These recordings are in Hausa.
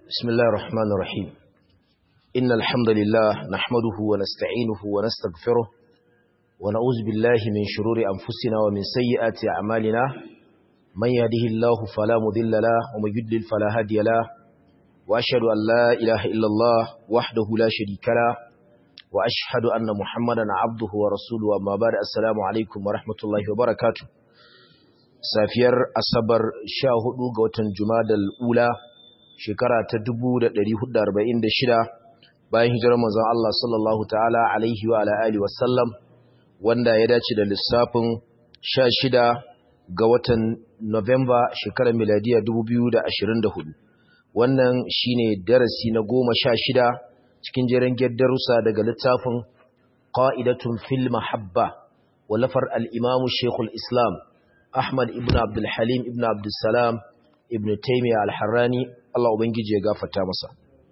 بسم الله الرحمن الرحيم إن الحمد لله نحمده ونستعينه ونستغفره ونعوذ بالله من شرور أنفسنا ومن سيئات أعمالنا من يهده الله فلا مضل له ومن يضلل فلا هادي له وأشهد أن لا إله إلا الله وحده لا شريك له وأشهد أن محمدا عبده ورسوله وما بعد السلام عليكم ورحمة الله وبركاته safiyar asabar sha hudu ga watan jumadal ula shekara ta 1446 bayan hijirar manzon Allah sallallahu ta'ala alaihi wa ala alihi wasallam wanda ya dace da lissafin 16 ga watan November shekarar miladiya 2024 wannan shine darasi na 16 cikin jerin darussa daga littafin qa'idatun fil mahabba walafar al-imam Sheikhul Islam Ahmad ibn Abdul Halim ibn Abdul Salam ibn Taymiyyah al-Harrani Allah ubangiji ya gafarta masa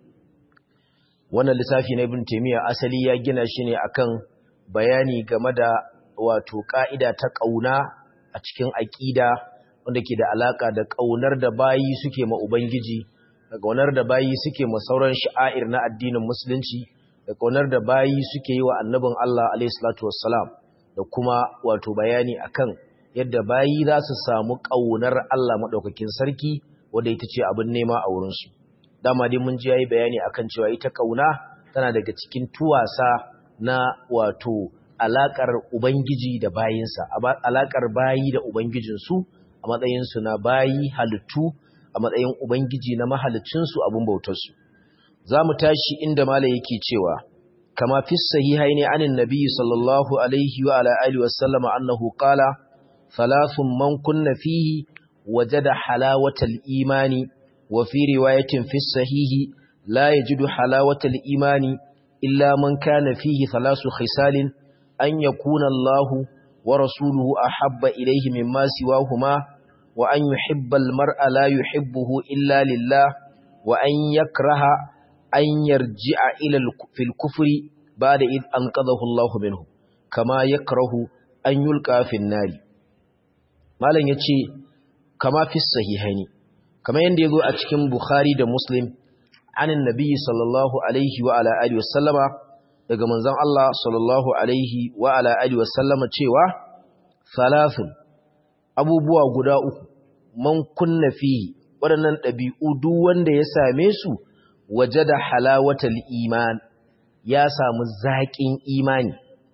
wannan lissafi na ibn Taymiyyah asali ya gina shi ne akan bayani game da wato ka'ida ta kauna a cikin aqida wanda ke da alaka da kaunar da bayi suke ma ubangiji da kaunar da bayi suke ma sauran sha'air na addinin musulunci da kaunar da bayi suke yi wa annabin Allah alayhi salatu wassalam da kuma wato bayani akan yadda bayi za su samu ƙaunar Allah maɗaukakin sarki wadda ita ce abin nema a wurinsu. Dama dai mun ji yayi bayani akan cewa ita ƙauna tana daga cikin tuwasa na wato alaƙar Ubangiji da bayinsa, alaƙar bayi da Ubangijinsu a matsayinsu na bayi halittu a matsayin Ubangiji na mahalicinsu abin bautarsu. Za mu tashi inda Malam yake cewa, kama fi sahihaini anin nabi sallallahu alaihi wa ala alihi wa sallama annahu qala ثلاث من كن فيه وجد حلاوة الإيمان وفي رواية في الصحيح لا يجد حلاوة الإيمان إلا من كان فيه ثلاث خسال أن يكون الله ورسوله أحب إليه مما سواهما وأن يحب المرء لا يحبه إلا لله وأن يكره أن يرجع إلى في الكفر بعد إذ أنقذه الله منه كما يكره أن يلقى في النار malam ya ce kama fi sahihaini kama yadda ya zo a cikin bukhari da muslim anin nabi sallallahu alaihi wa ala alihi wasallama daga manzon Allah sallallahu alaihi wa ala alihi wasallama cewa salasun abubuwa guda uku man kunna fihi waɗannan ɗabi'u duk wanda ya same su waje da halawatal iman ya samu zaƙin imani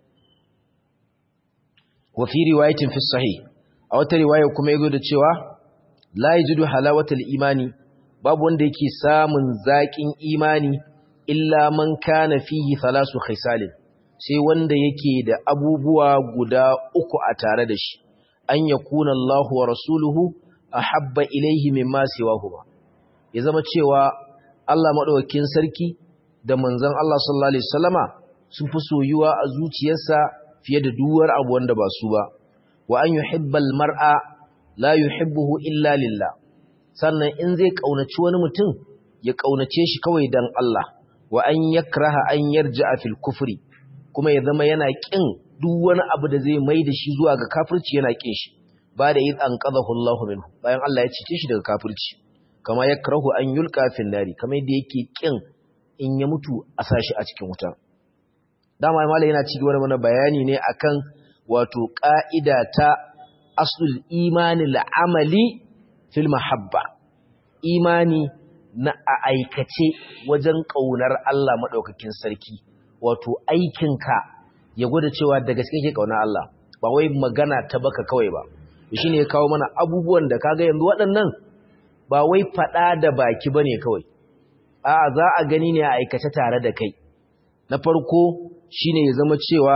wa fi riwayatin fi sahih a wata riwaya kuma yazo da cewa la yajidu halawatal imani babu wanda yake samun zaƙin imani illa man kana fihi thalasu khisalin sai wanda yake da abubuwa guda uku a tare da shi an yakuna Allahu wa rasuluhu ahabba ilayhi mimma siwahuma ya zama cewa Allah madaukakin sarki da manzon Allah sallallahu alaihi wasallama sun fi soyuwa a zuciyarsa fiye da duwar abu wanda ba su ba wa an yuhibbal mar'a la yuhibbuhu illa lillah sannan in zai kaunaci wani mutum ya kaunace shi kawai dan Allah wa an yakraha an yarja'a fil kufri kuma ya zama yana kin duk wani abu da zai mai da shi zuwa ga kafirci yana kin shi ba da id an qadahu Allah minhu bayan Allah ya cice shi daga kafirci kama yakrahu an yulqa fil nari kamar yadda yake kin in ya mutu a sashi a cikin wuta dama malai yana ci gaba da mana bayani ne akan wato ƙa'ida ta asul imani la'amali fil mahabba imani na a aikace wajen ƙaunar Allah maɗaukakin sarki wato aikinka ya gwada cewa da gaske ke ƙaunar Allah ba wai magana ta baka kawai ba shi ne ya kawo mana abubuwan da kaga yanzu waɗannan ba wai faɗa da baki ba ne kawai a'a za a gani ne a aikace tare da kai na farko shine ya zama cewa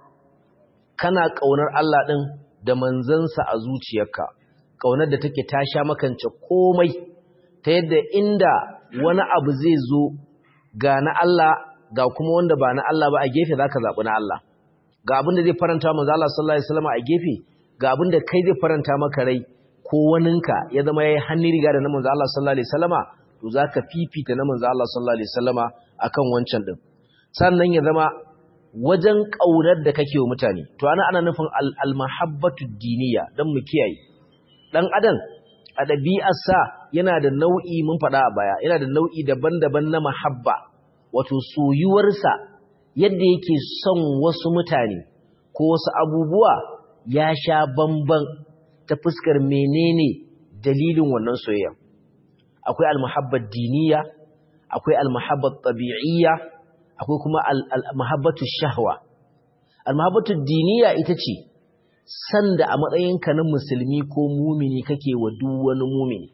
kana ƙaunar Allah ɗin da manzansa a zuciyarka, ƙaunar da take ta sha makance komai, ta yadda inda wani abu zai zo ga na Allah ga kuma wanda ba na Allah ba a gefe za ka zaɓi na Allah. Ga abin da zai faranta manzo Allah sallallahu Alaihi wasallam a gefe, ga abin da kai zai faranta maka rai ko waninka ya zama ya yi hannun riga da na manzo Allah sallallahu Alaihi wasallama, to za ka fifita na manzo Allah sallallahu Alaihi wasallama a kan wancan ɗin. Sannan ya zama wajen ƙaunar da kake wa mutane to ana ana nufin al-mahabbatu diniya dan mu kiyaye dan adam a ɗabi'arsa yana da nau'i mun faɗa a baya yana da nau'i daban-daban na mahabba wato soyuwarsa yadda yake son wasu mutane ko wasu abubuwa ya sha bamban ta fuskar menene dalilin wannan soyayya akwai almuhabbat diniya akwai almuhabbat tabi'iyya akwai kuma almuhabbatu shahwa almuhabbatu diniya ita ce sanda a matsayinka na musulmi ko mumini kake wa duk wani mumini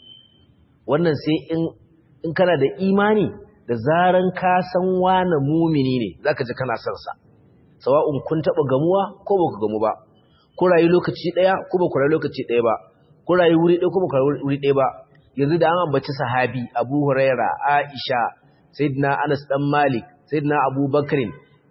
wannan sai in in kana da imani da zaran ka san wani mumini ne zaka ji kana son sa sawa'un kun taba gamuwa ko baka gamu ba ko rayu lokaci daya ko ba ku rayu lokaci daya ba ko rayu wuri daya ko ba ku rayu wuri daya ba yanzu da an ambaci sahabi Abu Huraira Aisha Sayyidina Anas dan Malik Sayyidina Abu Bakrin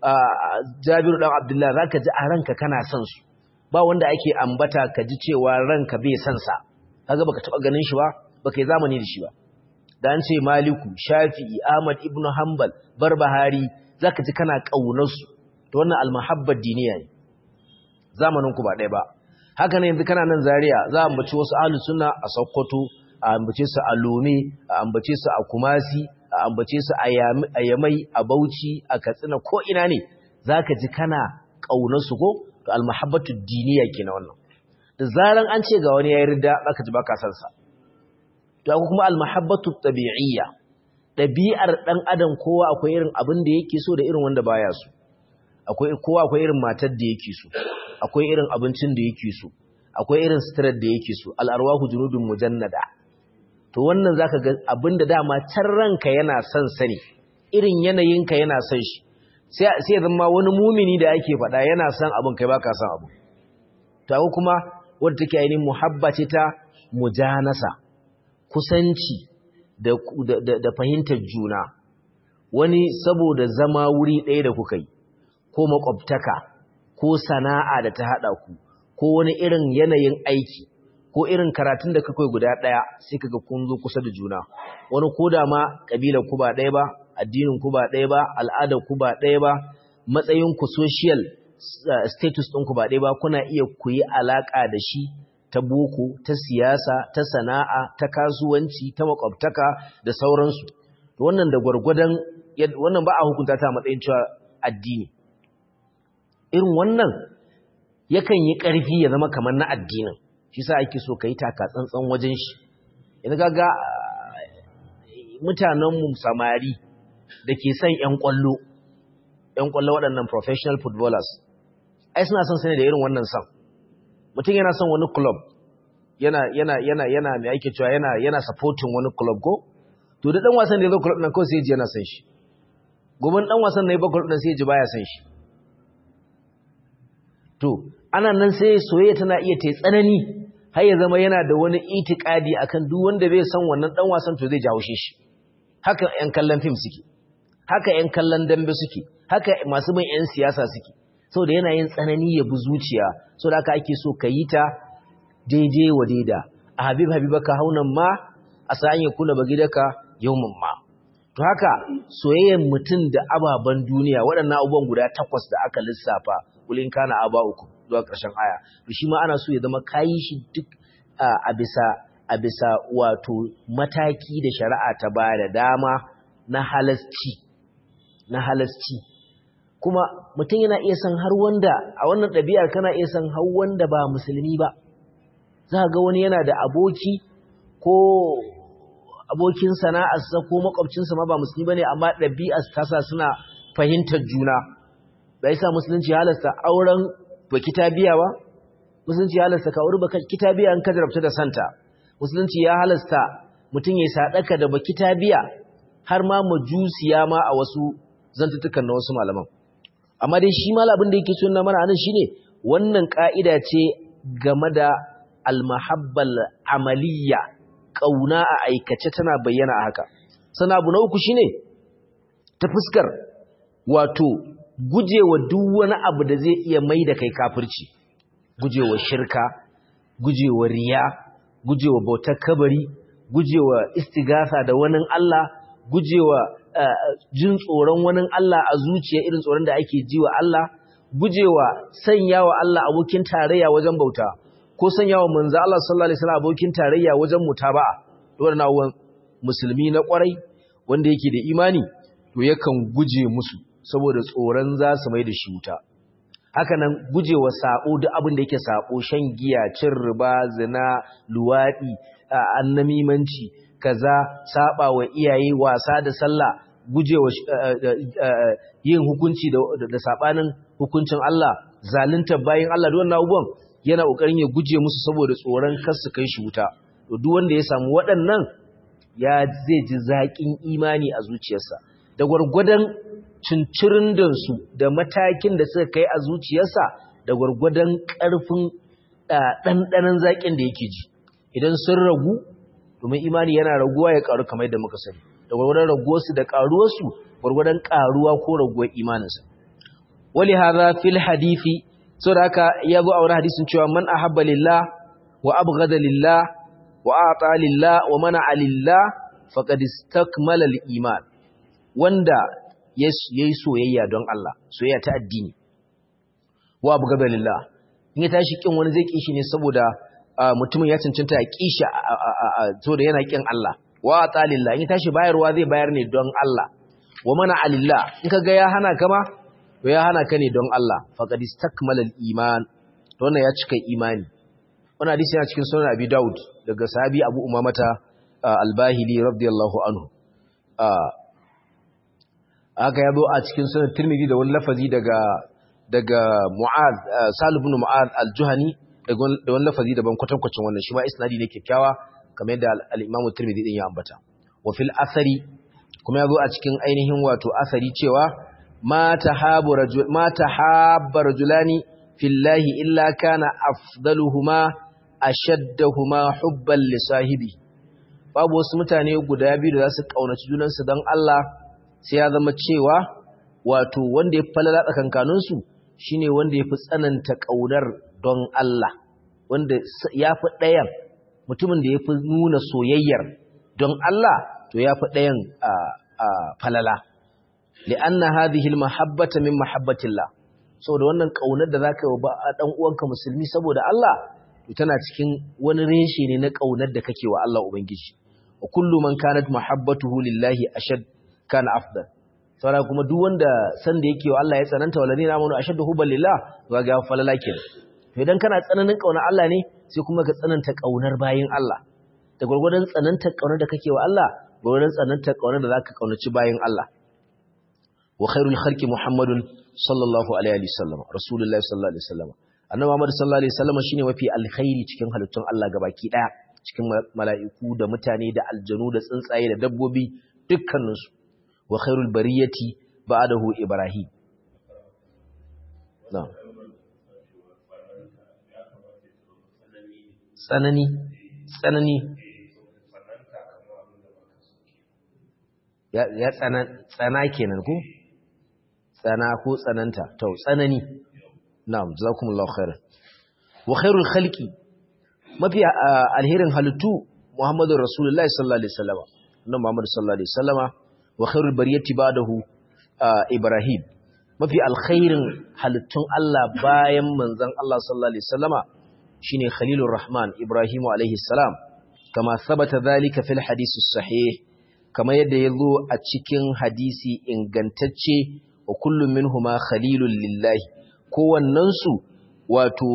Jabiru dan Abdullah zaka ji a ranka kana son su ba wanda ake ambata ka ji cewa ranka bai son sa kaga baka taba ganin shi ba baka yi zamani da shi ba da an ce Maliku Shafi'i Ahmad ibn Hanbal Barbahari zaka ji kana kaunar su to wannan almahabbar diniya ne zamanin ku ba ɗaya ba haka ne yanzu kana nan Zaria za a ambaci wasu ahlus sunna a Sokoto a ambace su a Lome a ambace su a Kumasi a ambace su a Yamai a Bauchi a Katsina ko ina ne zaka ji kana kaunar su ko to almahabbatu diniya kenan wannan da zaran an ce ga wani ya yarda zaka ji baka san sa to akwai kuma almahabbatu tabi'iyya dabi'ar dan adam kowa akwai irin abin da yake so da irin wanda baya so akwai kowa akwai irin matar da yake so akwai irin abincin da yake so akwai irin suturar da yake so al'arwahu junudun mujannada to wannan zaka ga abinda dama can ranka yana son sani irin yanayinka yana son shi sai sai zama wani mumini da ake faɗa yana son abin kai baka son abu to akwai kuma wanda take ainihin muhabba ce ta mujanasa kusanci da, da, da, fahimtar juna wani saboda zama wuri ɗaya da kuka yi ko makwabtaka ko sana'a da ta haɗa ku ko wani irin yanayin aiki ko irin karatun da kakwai guda ɗaya sai kaga kun zo kusa da juna wani ko da ma ƙabilar ku ba ɗaya ba addinin ku ba ɗaya ba al'adar ku ba ɗaya ba matsayin ku social status ɗin ku ba ɗaya ba kuna iya ku yi alaƙa da shi ta boko ta siyasa ta sana'a ta kasuwanci ta makwabtaka da sauransu wannan da gwargwadon wannan ba a hukunta ta matsayin cewa addini irin wannan yakan yi ƙarfi ya zama kamar na addinin shi sa ake so ka yi taka tsantsan wajen shi yanzu gaga mutanenmu samari da ke son 'yan ƙwallo 'yan ƙwallo waɗannan professional footballers ai suna son sani da irin wannan son mutum yana son wani club yana yana yana yana mai ake cewa yana yana supporting wani club ko to da dan wasan da ya zo club nan kawai sai ya ji yana son shi gobe dan wasan na yi ba club nan sai ya ji baya son shi to ana nan sai soyayya tana iya ta tsanani har ya zama yana da wani itikadi akan duk wanda bai san wannan dan wasan to zai jawo shi haka ƴan kallon film suke haka ƴan kallon dambe suke haka masu bin ƴan siyasa suke saboda yana yin tsanani ya bi zuciya saboda haka ake so ka yi ta daidai wa daida a habib habibaka haunan ma a sa'an ya kula bagidaka yawmin ma to haka soyayyar mutum da ababen duniya waɗannan abubuwan guda takwas da aka lissafa kulin kana aba uku zuwa ƙarshen aya to shi ma ana so ya zama kayi shi duk a bisa a bisa wato mataki da shari'a ta ba da dama na halasci na halasci kuma mutum yana iya san har wanda a wannan ɗabi'ar kana iya san har wanda ba musulmi ba za ga wani yana da aboki ko abokin sana'arsa ko makwabcinsa ma ba musulmi bane amma ɗabi'ar tasa suna fahimtar juna bai sa musulunci halasta auren ba kitabiya ba musulunci ya halasta ka auri ba kitabiya an ka jarabta da santa musulunci ya halasta mutum ya sadaka da ba kitabiya har ma majusiya ma a wasu zantutukan na wasu malaman amma dai shi mal abin da yake so na mana anan shine wannan ka'ida ce game da almahabbal amaliya kauna a aikace tana bayyana a haka sana abu na uku shine ta fuskar wato gujewa duk wani abu da zai iya mai da kai kafirci gujewa shirka gujewa riya gujewa bautar kabari gujewa istigasa da wani Allah gujewa jin tsoron wani Allah a zuciya irin tsoron da ake ji wa Allah gujewa sanya wa Allah abokin tarayya wajen bauta ko sanyawa manzo Allah sallallahu alaihi wasallam abokin tarayya wajen mutaba'a wannan abubuwan musulmi na kwarai wanda yake da imani to yakan guje musu saboda tsoron za su mai da shi wuta haka nan gujewa sabo duk abin da yake sabo shan giya cin riba zina luwadi annamimanci kaza saba wa iyaye wasa da sallah gujewa yin hukunci da sabanin hukuncin Allah zalunta bayin Allah duk wannan abubuwan yana kokarin ya guje musu saboda tsoron kar su kai shi wuta to duk wanda ya samu waɗannan ya zai ji zaƙin imani a zuciyarsa da gwargwadon cincirin su da matakin da suka kai a zuciyarsa da gwargwadon ƙarfin ɗanɗanon zaƙin da yake ji idan sun ragu domin imani yana raguwa ya ƙaru kamar yadda muka sani da gwargwadon raguwarsu da ƙaruwarsu gwargwadon ƙaruwa ko raguwar imaninsa wali hadha fil hadisi saboda haka ya zo a wani hadisin cewa man ahabba lillah wa abghada lillah wa a'ta lillah wa mana'a lillah faqad istakmala al-iman wanda yayi soyayya don Allah soyayya ta addini wa abghada lillah in ya tashi kin wani zai kishi ne saboda mutumin ya cancanta ya kishi saboda yana kin Allah wa a'ta lillah in ya tashi bayarwa zai bayar ne don Allah wa mana'a lillah in kaga ya hana kama to ya hana ka ne don Allah faqad istakmala al-iman to wannan ya cika imani wannan hadisi yana cikin sunan Abi Dawud daga sahabi Abu Umamata al-Bahili radiyallahu anhu haka yazo a cikin sunan Tirmidhi da wani lafazi daga daga Mu'adh Salih ibn Mu'adh al-Juhani da wani lafazi daban kwatankwacin wannan shi ma isnadi ne kyakkyawa kamar yadda al-Imam Tirmidhi din ya ambata wa fil athari kuma yazo a cikin ainihin wato asari cewa ma tahabu rajul ma tahabba rajulani fillahi illa kana afdaluhuma ashaddahuma hubban li sahibi babu wasu mutane guda biyu da za su kaunaci junansu don Allah sai ya zama cewa wato wanda ya falala tsakankanin su shine wanda ya fi tsananta kaunar don Allah wanda ya fi ɗayan mutumin da ya fi nuna soyayyar don Allah to ya fi ɗayan falala li'anna hadhihi al-mahabbata min mahabbatillah saboda wannan kaunar da zaka yi wa dan uwanka musulmi saboda Allah to tana cikin wani reshe ne na kaunar da kake wa Allah ubangiji wa kullu man kanat mahabbatuhu lillahi ashad kana afdal saboda kuma duk wanda san da yake wa Allah ya tsananta walladina amanu ashaddu hubban lillah to ga falala kenan to idan kana tsananin kaunar Allah ne sai kuma ka tsananta kaunar bayin Allah da gurgurdan tsananta kaunar da kake wa Allah gurgurdan tsananta kaunar da zaka kaunaci bayin Allah wa khairul khalqi muhammadun sallallahu alaihi wasallam rasulullahi sallallahu alaihi wasallam annabi muhammad sallallahu alaihi wasallam shine mafi alkhairi cikin halittun Allah gabaki daya cikin mala'iku da mutane da aljanu da tsuntsaye da dabbobi dukkanin su wa khairul bariyati ba'dahu ibrahim na'am tsanani tsanani ya tsana kenan ko tsana ko tsananta to tsanani na'am jazakumullahu khairan wa khairul khalqi mafi alherin halittu muhammadur rasulullahi sallallahu alaihi wasallam nan muhammad sallallahu alaihi wasallama wa khairul bariyati ba'dahu ibrahim mafi alkhairin halittun Allah bayan manzon Allah sallallahu alaihi wasallama shine khalilur rahman ibrahim alaihi salam kama sabata dhalika fil hadith sahih kama yadda yazo a cikin hadisi ingantacce wa kullum minhuma khalilun lillahi kowannensu wato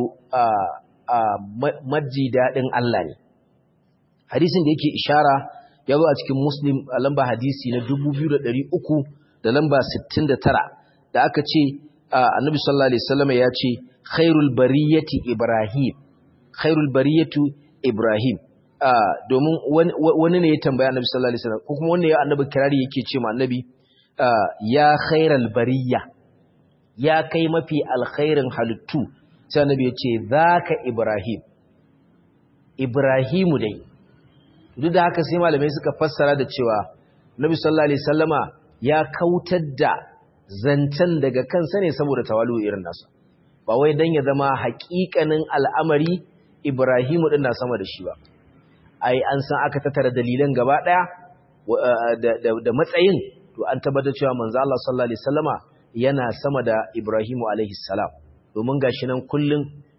maji daɗin Allah ne hadisin da yake ishara ya zo a cikin muslim a lamba hadisi na 2300 da lamba 69 da aka ce annabi sallallahu alaihi wasallam ya ce khairul bariyati ibrahim khairul bariyatu ibrahim domin wani ne ya tambaya annabi sallallahu alaihi wasallam ko kuma wanda ya annabi kirari yake ce ma annabi ya khairal bariya ya kai mafi alkhairin halittu sai annabi ya ce zaka ibrahim ibrahimu dai duk da haka sai malamai suka fassara da cewa nabi sallallahu alaihi wasallama ya kautar da zancen daga kansa ne saboda tawalu irin nasa ba wai dan ya zama haƙiƙanin al'amari ibrahimu din na sama da shi ba ai an san aka tattara dalilan gaba daya da matsayin to an tabbatar cewa manzo Allah sallallahu alaihi wasallama yana sama da Ibrahimu alaihi salam domin gashi nan kullun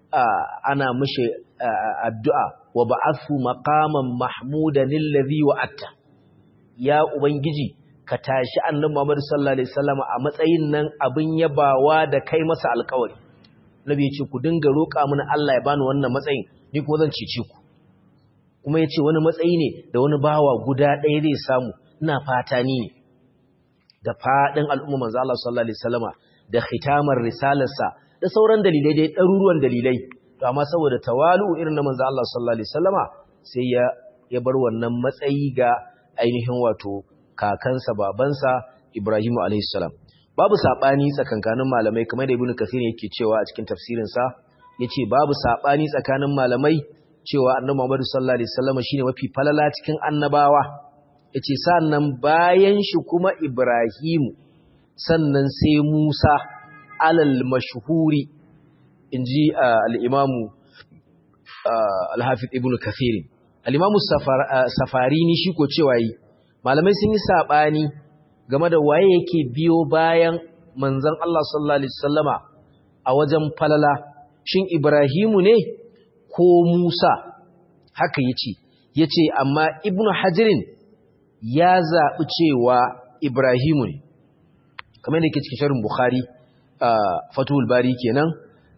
ana mishi addu'a wa ba'athu maqaman mahmudan alladhi wa'atta ya ubangiji ka tashi annabi Muhammad sallallahu alaihi wasallam a matsayin nan abin yabawa da kai masa alƙawari nabi ya ce ku dinga roƙa mini Allah ya bani wannan matsayin ni kuma zan cece ku kuma ya ce wani matsayi ne da wani bawa guda ɗaya zai samu ina fata ni ne da faɗin al'umma manzo Allah sallallahu alaihi wasallama da khitamar risalarsa da sauran dalilai dai ɗaruruwan dalilai to amma saboda tawalu irin na manzo Allah sallallahu alaihi wasallama sai ya ya bar wannan matsayi ga ainihin wato kakansa babansa Ibrahim alaihi salam babu sabani tsakankanin malamai kamar da Ibn Kathir yake cewa a cikin tafsirin sa yace babu sabani tsakanin malamai cewa Annabi Muhammad sallallahu alaihi wasallama shine mafi falala cikin annabawa yace sannan bayan shi kuma Ibrahim sannan sai Musa alal mashhuri inji al-Imam al-Hafiz Ibn Kathir al-Imam Safarini shi ko cewa yi malamai sun yi sabani game da waye yake biyo bayan manzon Allah sallallahu alaihi wasallama a wajen falala shin Ibrahimu ne ko Musa haka yace yace amma Ibn Hajarin ya zaɓi cewa Ibrahimu ne, kamar da ke cikin sharin Bukhari a Fatuhul Bari kenan,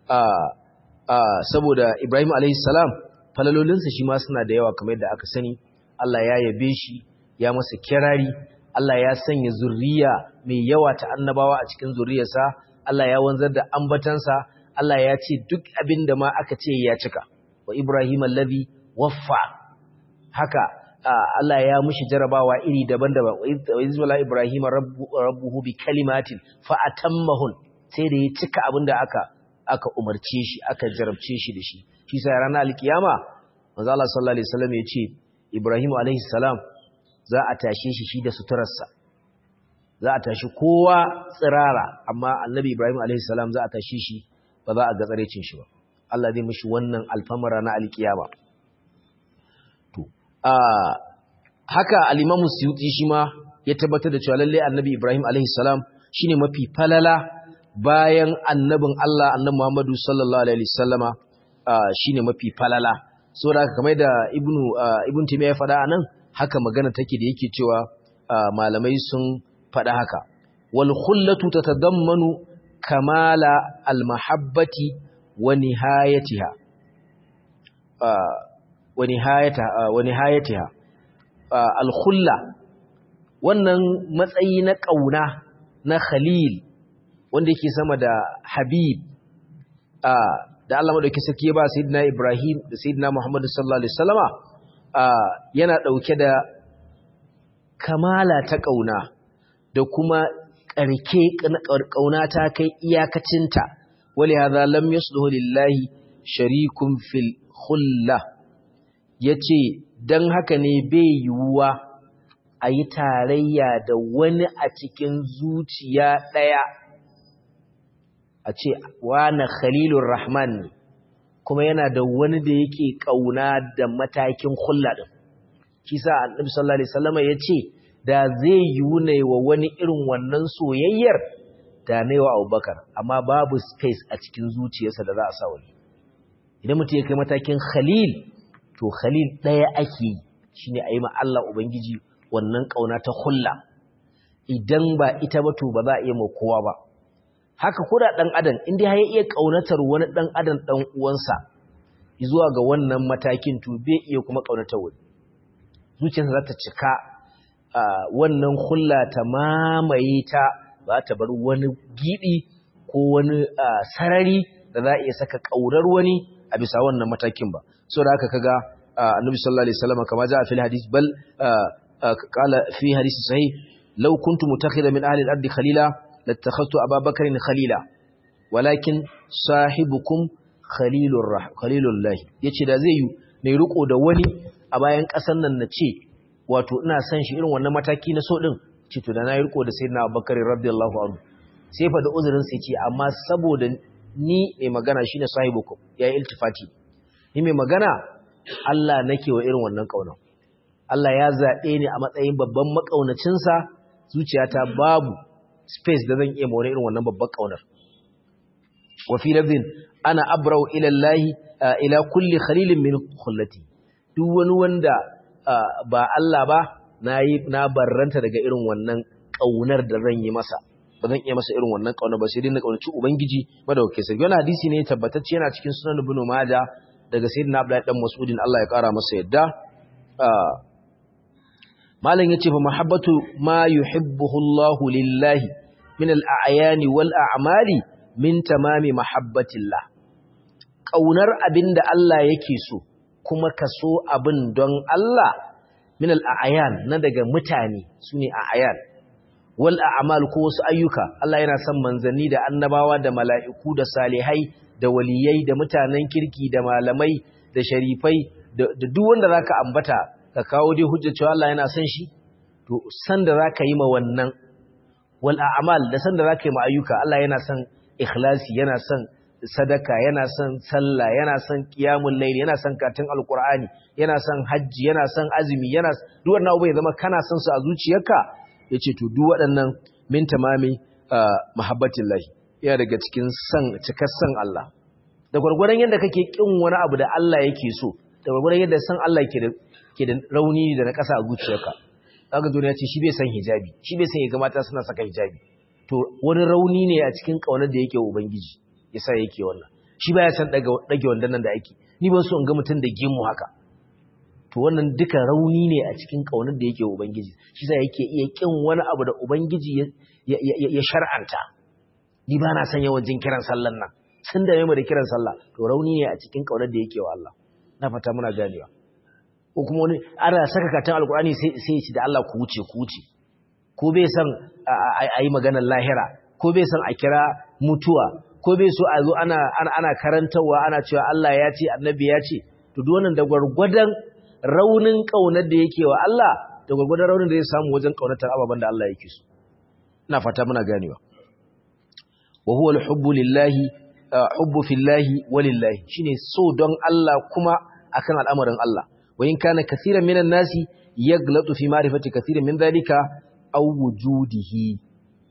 saboda Ibrahim salam falalolinsa shi ma suna da yawa kamar yadda aka sani, Allah ya yabe shi, ya masa kirari, Allah ya sanya zurriya mai yawa ta annabawa a cikin zurriyarsa, Allah ya wanzar da ambatansa, Allah ya ce duk abin da ma aka ce ya cika, wa Ibrahim allazi waffa haka Allah ya mushi jarabawa iri daban-daban wa izwala ibrahim rabbuhu bi kalimatin fa atammahun sai da ya cika abinda aka aka umarce shi aka jarabce shi da shi shi sai ranar alkiyama manzo Allah sallallahu alaihi wasallam ya ce ibrahim alaihi salam za a tashe shi shi da suturarsa za a tashi kowa tsirara amma annabi ibrahim alaihi salam za a tashe shi ba za a ga tsarecin shi ba Allah zai mishi wannan alfamara na alkiyama Uh, haka al-Imam Suyuti shi ma ya tabbatar da cewa lalle Annabi Ibrahim alaihi salam shine mafi falala bayan annabin Allah Annabi Muhammadu sallallahu alaihi wasallama uh, shine mafi falala saboda haka kamar da Ibn uh, Ibn Taymiyyah ya faɗa anan haka magana take da yake cewa malamai sun faɗa haka wal khullatu tatadammanu kamala al-mahabbati wa nihayatiha wani hayatiha alkhulla wannan matsayi na ƙauna na khalil wanda yake sama da habib da Allah madauki saki ya ba sayyidina Ibrahim da sayyidina Muhammad sallallahu alaihi wasallama yana dauke da kamala ta ƙauna da kuma ƙarke ƙauna ta kai iyakacinta wali hadha lam yasluhu lillahi sharikun fil khulla ya ce don haka ne bai yiwuwa a yi tarayya da wani a cikin zuciya ɗaya a ce wane khalilun rahman ne kuma yana da wani da yake ƙauna da matakin hulla ɗin shi sa annabi sallallahu alaihi wasallam ya ce da zai yiwu ne wa wani irin wannan soyayyar da ne wa abubakar amma babu space a cikin zuciyarsa da za a sa wani idan mutum ya kai matakin khalil to khalil ɗaya ake yi shi ne a yi Allah Ubangiji wannan ƙauna ta hulla idan ba ita ba to ba za a iya kowa ba haka kuda ɗan adam inda ya iya ƙaunatar wani ɗan adam ɗan uwansa zuwa ga wannan matakin to bai iya kuma ƙaunatar wani zuciyarsa za ta cika wannan hulla ta mamaye ta ba ta bar wani giɗi ko wani sarari da za a iya saka ƙaunar wani a bisa wannan matakin ba so da haka kaga annabi sallallahu alaihi wasallam kama ja fil hadith bal qala fi hadith sahih law kuntu mutakhidan min ahli al-ard khalila latakhadtu Aba Bakr khalila walakin sahibukum khalilur rah khalilullah yace da zai yi ne riko da wani a bayan kasan nan nace wato ina son shi irin wannan mataki na so din ce to da na yi riko da sayyidina Abu Bakr radiyallahu anhu sai fa da uzurin sai ce amma saboda ni mai magana shine sahibukum yayi iltifati ni mai magana Allah nake wa irin wannan kauna Allah ya zaɓe ni a matsayin babban makaunacinsa zuciyata babu space da zan iya more irin wannan babban kaunar wa fi lafzin ana abrau ila Allah ila kulli khalilin min khullati duk wani wanda ba Allah ba nayi na barranta daga irin wannan kaunar da zan yi masa ba zan iya masa irin wannan kauna ba sai dai na kaunaci ubangiji madaukakin sarki wannan hadisi ne tabbatacce yana cikin sunan ibn majah daga sayyidina abdullahi dan mas'udin Allah ya kara masa yadda malam yace fa mahabbatu ma yuhibbuhu Allahu lillahi min al-a'yani wal a'mali min tamami mahabbatillah kaunar abinda Allah yake so kuma ka so abin don Allah min al-a'yan na daga mutane sune a'yan wal a'mal ko wasu ayyuka Allah yana son manzanni da annabawa da mala'iku da salihai da waliyai da mutanen kirki da malamai da sharifai da duk wanda zaka ambata ka kawo dai hujjar cewa Allah yana son shi to san da zaka yi ma wannan wal a'mal da san da zaka yi ma ayyuka Allah yana son ikhlasi yana son sadaka yana son sallah yana son qiyamul layl yana son katin alqur'ani yana son haji yana son azumi yana duk wannan abu ya zama kana son su a zuciyarka yace to duk waɗannan min tamami mahabbatillahi ya daga cikin san cikar san Allah da gurgurdan yadda kake kin wani abu da Allah yake so da gurgurdan yadda san Allah ke da ke da rauni da na kasa a zuciyarka kaga duniya ce shi bai san hijabi shi bai san ya ga mata suna saka hijabi to wani rauni ne a cikin kaunar da yake ubangiji yasa yake wannan shi baya san daga dage wandan nan da ake ni ban so in ga mutun da gemu haka to wannan duka rauni ne a cikin kaunar da yake ubangiji shi yasa yake iya kin wani abu da ubangiji ya shar'anta ni ba na san yawan jin kiran sallan nan sun da da kiran sallah to rauni ne a cikin kaunar da yake wa Allah na fata muna ganewa ko kuma wani ana saka katon alkurani sai sai shi da Allah ku wuce ku wuce ko bai san a yi maganar lahira ko bai san a kira mutuwa ko bai so a zo ana ana karantawa ana cewa Allah ya ce annabi ya ce to duk wannan da gwargwadon raunin kaunar da yake wa Allah da gwargwadon raunin da zai samu wajen kaunatar ababen da Allah yake so ina fata muna ganewa wa huwa al-hubbu lillahi hubbu fillahi walillahi shine so don Allah kuma akan al'amarin Allah wa in kana kaseeran minan nasi yaglatu fi ma'rifati kaseeran min dhalika aw wujudihi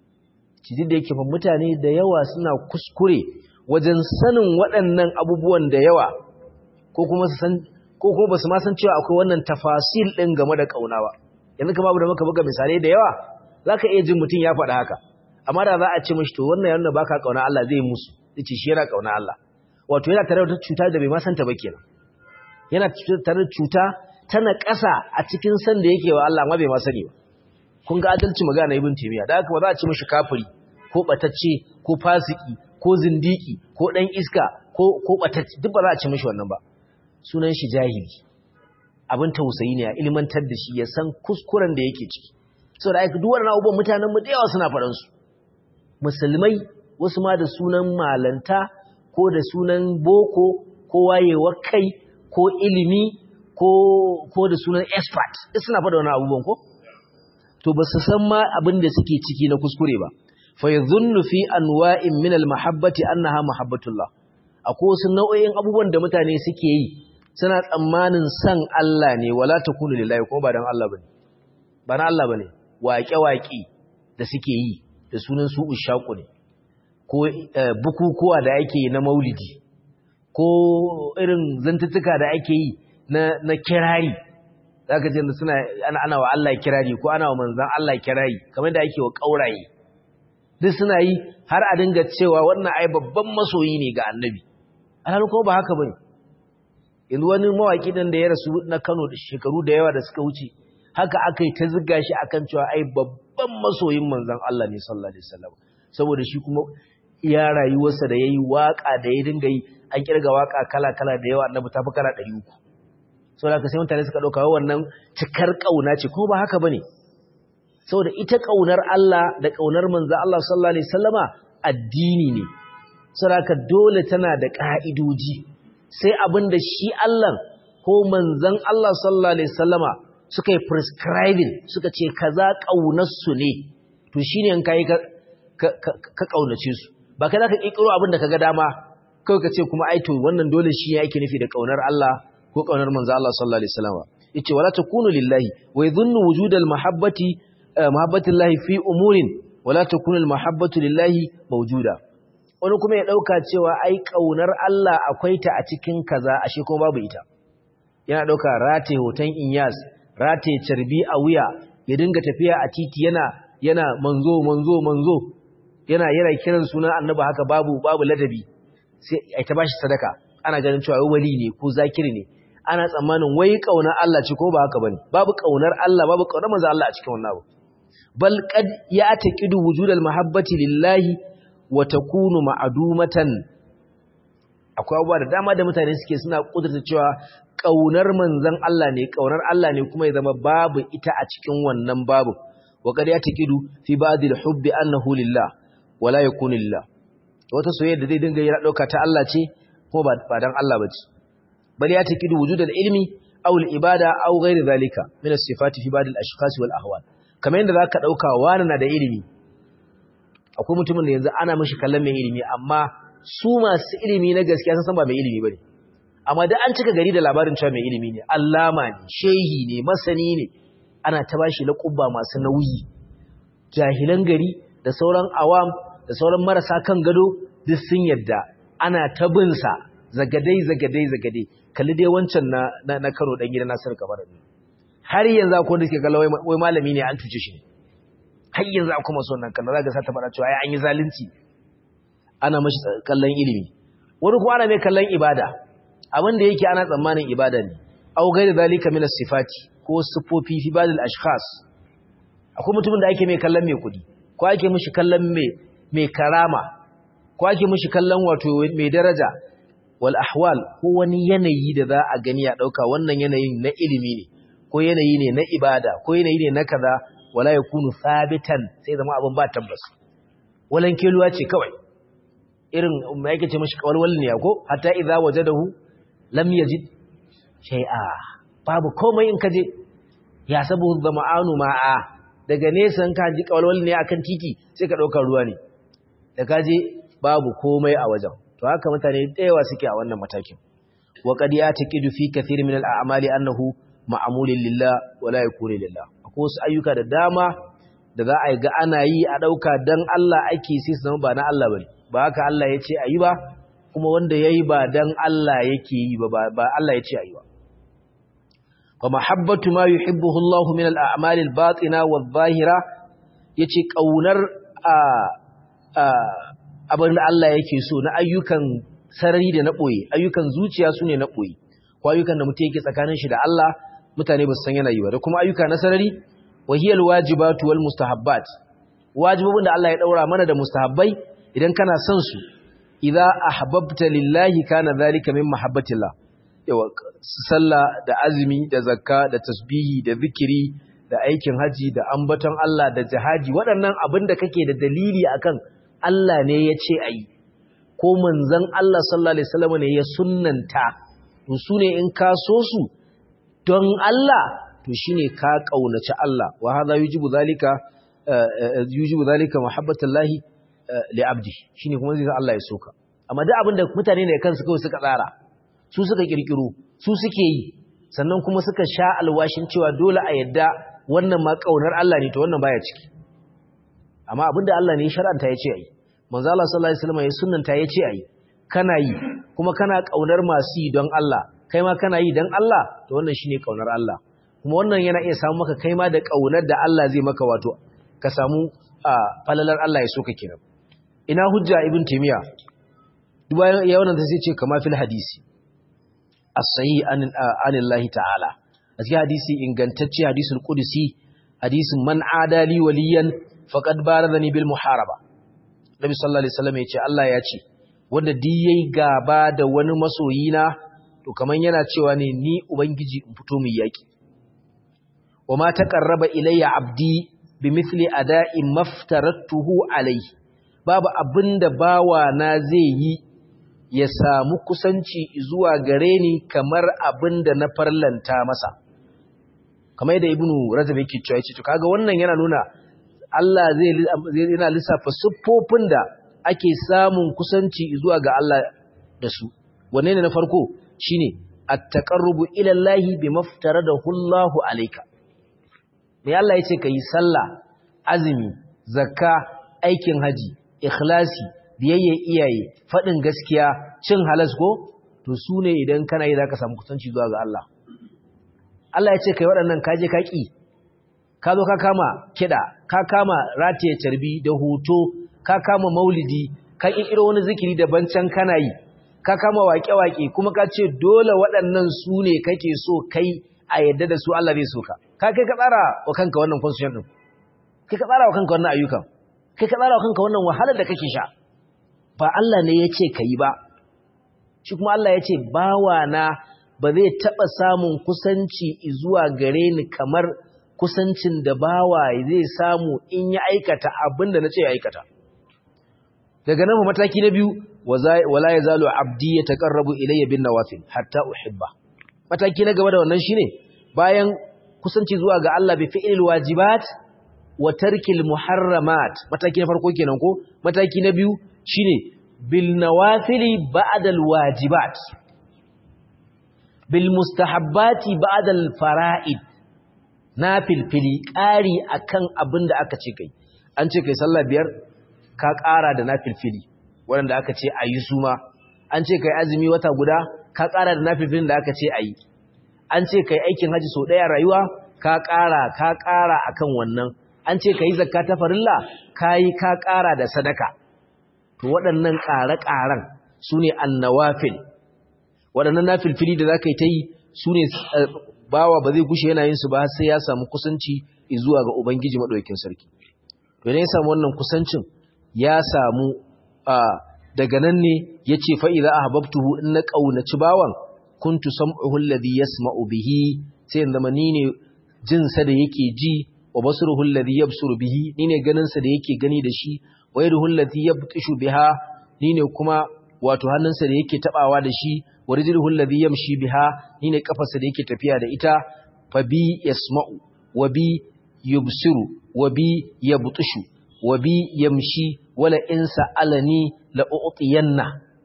cidi da yake fa mutane da yawa suna kuskure wajen sanin waɗannan abubuwan da yawa ko kuma su san ko kuma basu ma san cewa akwai wannan tafasil din game da kauna ba yanzu kamar abu da muka buga misalai da yawa zaka iya jin mutum ya faɗa haka amma da za a ce mishi to wannan yana baka kauna Allah zai musu yace shi yana kauna Allah wato yana tare da cuta da bai ma santa ba kenan yana tare da cuta tana ƙasa a cikin san da yake wa Allah amma bai ma sani ba kun ga adalci magana ibn taymiya da haka ba za a ce mishi kafiri ko batacce ko fasiki ko zindiki ko dan iska ko ko batacce duk ba za a ce mishi wannan ba sunan shi jahili abin tausayi ne a ilmantar da shi ya san kuskuren da yake ciki saboda ai duk wannan abubuwan mutanen mu da yawa suna faɗan su musulmai wasu ma da sunan malanta ko da sunan boko ko wayewar kai ko ilimi ko ko da sunan expert duk suna faɗa wannan abubuwan ko to ba su san ma abin da suke ciki na kuskure ba fa yadhunnu fi anwa'in min al-mahabbati annaha mahabbatullah akwai wasu nau'o'in abubuwan da mutane suke yi suna tsammanin san Allah ne wala takunu lillahi ko ba dan Allah bane ba na Allah bane waƙe-waƙe da suke yi da sunan su ushaku ne ko bukukuwa da ake yi na maulidi ko irin zantuttuka da ake yi na na kirari zaka ce suna ana ana wa Allah kirari ko ana wa manzon Allah kirari kamar da ake wa kauraye duk suna yi har a dinga cewa wannan ai babban masoyi ne ga annabi alhalin kuma ba haka bane yanzu wani mawaki dan da ya rasu na Kano da shekaru da yawa da suka wuce haka aka yi ta ziga shi akan cewa ai babban masoyin manzon Allah ne sallallahu alaihi wasallam saboda shi kuma iya rayuwarsa da yayi waka da ya dinga yi an kirga waka kala kala da yawa annabi ta fi kala 300 saboda haka sai mutane suka dauka wannan cikar kauna ce ko ba haka bane saboda ita kaunar Allah da kaunar manzon Allah sallallahu alaihi wasallama addini ne saboda haka dole tana da ka'idoji sai abinda shi Allah ko manzon Allah sallallahu alaihi wasallama suka yi prescribing suka ce kaza ƙaunarsu ne to shi ne ka yi ka ƙaunace su ba ka za ka ƙiƙiro abin da ka ga dama kawai ka ce kuma aito wannan dole shi ne ake nufi da ƙaunar Allah ko ƙaunar manzo Allah sallallahu alaihi wasallam yace wala takunu lillahi wa yadhunnu wujudal mahabbati mahabbati llahi fi umurin wala takunu al mahabbatu lillahi mawjuda wani kuma ya ɗauka cewa ai ƙaunar Allah akwai ta a cikin kaza ashe kuma babu ita yana ɗauka rataye hoton inyas rataye carbi a wuya ya dinga tafiya a titi yana yana manzo manzo manzo yana yana kiran sunan annabi haka babu babu ladabi sai ai ta bashi sadaka ana ganin cewa wali ne ko zakiri ne ana tsammanin wai ƙaunar Allah ce ko ba haka bane babu ƙaunar Allah babu ƙaunar manzo Allah a cikin wannan abu bal qad ya'taqidu wujudal mahabbati lillahi wa takunu ma'dumatan akwai abubuwa da dama da mutane suke suna kudurta cewa kaunar manzon Allah ne kaunar Allah ne kuma ya zama babu ita a cikin wannan babu wa qad ya'taqidu fi ba'dil hubbi annahu lillah wa la yakunu lillah wata soyayya da zai dinga yana dauka ta Allah ce kuma ba dan Allah bace bal ya'taqidu wujudal ilmi aw al ibada aw ghairi zalika min as-sifati fi ba'dil ashkhas wal ahwal kamar yadda zaka dauka wani na da ilimi akwai mutumin da yanzu ana mishi kallon mai ilimi amma su masu ilimi na gaskiya sun san ba mai ilimi bane amma da an cika gari da labarin cewa mai ilimi ne allama ne shehi ne masani ne ana ta bashi laƙubba masu nauyi jahilan gari da sauran awam da sauran marasa kan gado duk sun yadda ana ta bin sa zagadai zagadai zagadai kalli dai wancan na na, na karo dan gidan Nasir Kabara ne har yanzu akwai wanda suke kallon wai malami ne an tuce shi ne har yanzu akwai masu wannan kallon za ka sa ta fara cewa ai an yi zalunci ana mashi kallon ilimi wani kuma ana mai kallon ibada abin da yake ana tsammanin ibada ne au gaida zalika min sifati ko sifofi fi badal ashkhas akwai mutumin da ake mai kallon mai kudi ko ake mishi kallon mai mai karama ko ake mishi kallon wato mai daraja wal ahwal ko wani yanayi da za a gani a dauka wannan yanayin na ilimi ne ko yanayi ne na ibada ko yanayi ne na kaza wala ya kunu sabitan sai zama abin ba tabbas walan keluwa ce kawai irin mai yake ce mashi kawalwal ne ko hatta idza wajadahu lam yajid shay'a babu komai in kaje ya sabu zama'anu ma'a daga nesa in ka ji kawalwal ne akan titi sai ka dauka ruwa ne da kaje babu komai a wajen to haka mutane da yawa suke a wannan matakin wa qad yataqidu fi kathir min al-a'mali annahu ma'amulin lillah wala yakunu lillah akwai wasu ayyuka da dama da za a yi ga ana yi a ɗauka don Allah ake sai su zama ba na Allah bane ba haka Allah ya ce a yi ba kuma wanda ya yi ba don Allah yake yi ba ba Allah ya ce a yi ba fa mahabbatu ma yuhibbuhu Allah min al-a'mal al-batina wadh-dhahira yace kaunar a abin da Allah yake so na ayyukan sarari da na boye ayyukan zuciya sune na boye ko ayyukan da mutum yake tsakanin shi da Allah mutane ba su san yana yi ba da kuma ayyuka na sarari wahiyal wajibatu wal mustahabbat wajibobin da Allah ya daura mana da mustahabbai idan kana son su idza ahbabta lillahi kana zalika min mahabbatillah yawa sallah da azumi da zakka da tasbihi da zikiri da aikin haji da ambaton Allah da jihadi waɗannan abin da kake da dalili akan Allah ne ya ce ayi ko manzon Allah sallallahu alaihi wasallam ne ya sunnanta to su ne in ka so su don Allah to shine ka kaunaci Allah wa hadha yujibu zalika yujibu zalika mahabbatullahi li abdi shine kuma zai Allah ya soka amma duk abinda mutane ne kansu kawai suka tsara su suka kirkiro su suke yi sannan kuma suka sha alwashin cewa dole a yadda wannan ma kaunar Allah ne to wannan baya ciki amma abinda Allah ne shar'anta ya ce ayi manzo Allah sallallahu alaihi wasallam ya sunnanta ya ce ayi kana yi kuma kana kaunar masu yi don Allah kai ma kana yi don Allah to wannan shine kaunar Allah kuma wannan yana iya samu maka kai ma da kaunar da Allah zai maka wato ka samu falalar Allah ya soka kenan ina hujja ibn taymiya duba ya wannan sai ce kama fil hadisi as-sahih an anillahi ta'ala a cikin hadisi ingantacce hadisul qudsi hadisin man adali waliyan faqad baradani bil muharaba nabi sallallahu alaihi wasallam ya ce Allah ya ce wanda duk yayi gaba da wani masoyina to kaman yana cewa ne ni ubangiji in fito mu yaki wama taqarraba ilayya abdi bimithli ada'i maftaratuhu alayhi babu abinda bawa na zai yi ya samu kusanci zuwa gare ni kamar abinda na farlanta masa kamar yadda ibnu rajab yake cewa yace to kaga wannan yana nuna Allah zai yana lissafa siffofin da ake samun kusanci zuwa ga Allah da su wanne ne na farko shine at-taqarrubu ila Allah bimaftaradahu Allah alayka me Allah yace kai sallah azumi zakka aikin haji ikhlasi biyayya iyaye faɗin gaskiya cin halas ko to su ne idan kana yi za ka samu kusanci zuwa ga Allah Allah ya ce kai waɗannan kaje ka ƙi ka zo ka kama kiɗa ka kama rataye carbi da hoto ka kama maulidi ka ƙirƙiro wani zikiri daban can kana yi ka kama waƙe-waƙe kuma ka ce dole waɗannan su ne kake so kai a yadda da su Allah zai so ka ka kai ka tsara wa kanka wannan constitution din kai ka tsara wa kanka wannan ayyukan kai ka tsara wa kanka wannan wahalar da kake sha ba Allah ne ya ce ka yi ba shi kuma Allah ya ce bawa na ba zai taɓa samun kusanci zuwa gare ni kamar kusancin da bawa zai samu in ya aikata abin da na ce ya aikata daga nan mataki na biyu wala ya zalo abdi ya taƙarrabu ilayya bin nawafil hatta uhibba mataki na gaba da wannan shine bayan kusanci zuwa ga Allah bi fi'il wajibat wa tarkil muharramat mataki na farko kenan ko mataki na biyu shine bil nawafili ba'da al wajibat bil mustahabbati ba'da al fara'id nafilfili ƙari akan abin da aka ce kai an ce kai sallah biyar ka ƙara da nafilfili waɗanda aka ce a yi suma an ce kai azumi wata guda ka ƙara da nafilfilin da aka ce a yi an ce kai aikin haji sau ɗaya rayuwa ka ƙara ka ƙara akan wannan an ce ka yi zakka ta farilla ka yi ka ƙara da sadaka to waɗannan ƙare-ƙaren su ne annawafil waɗannan nafilfili da za ka yi ta yi su ne bawa ba zai gushe yana yin su ba sai ya samu kusanci zuwa ga ubangiji maɗaukin sarki to ne ya samu wannan kusancin ya samu daga nan ne ya ce fa'iza a hababtuhu in na ƙaunaci bawan kuntu sam'uhu alladhi yasma'u bihi sai in zama ni ne jinsa da yake ji wa basruhu alladhi yabsuru bihi ni ne ganinsa da yake gani da shi wa yaduhu alladhi yabtishu biha ni ne kuma wato hannunsa da yake tabawa da shi wa rijluhu alladhi yamshi biha ni ne kafarsa da yake tafiya da ita fa bi yasma'u wa bi yubsiru wa bi yabtishu wa bi yamshi wala in sa'alani la u'tiyanna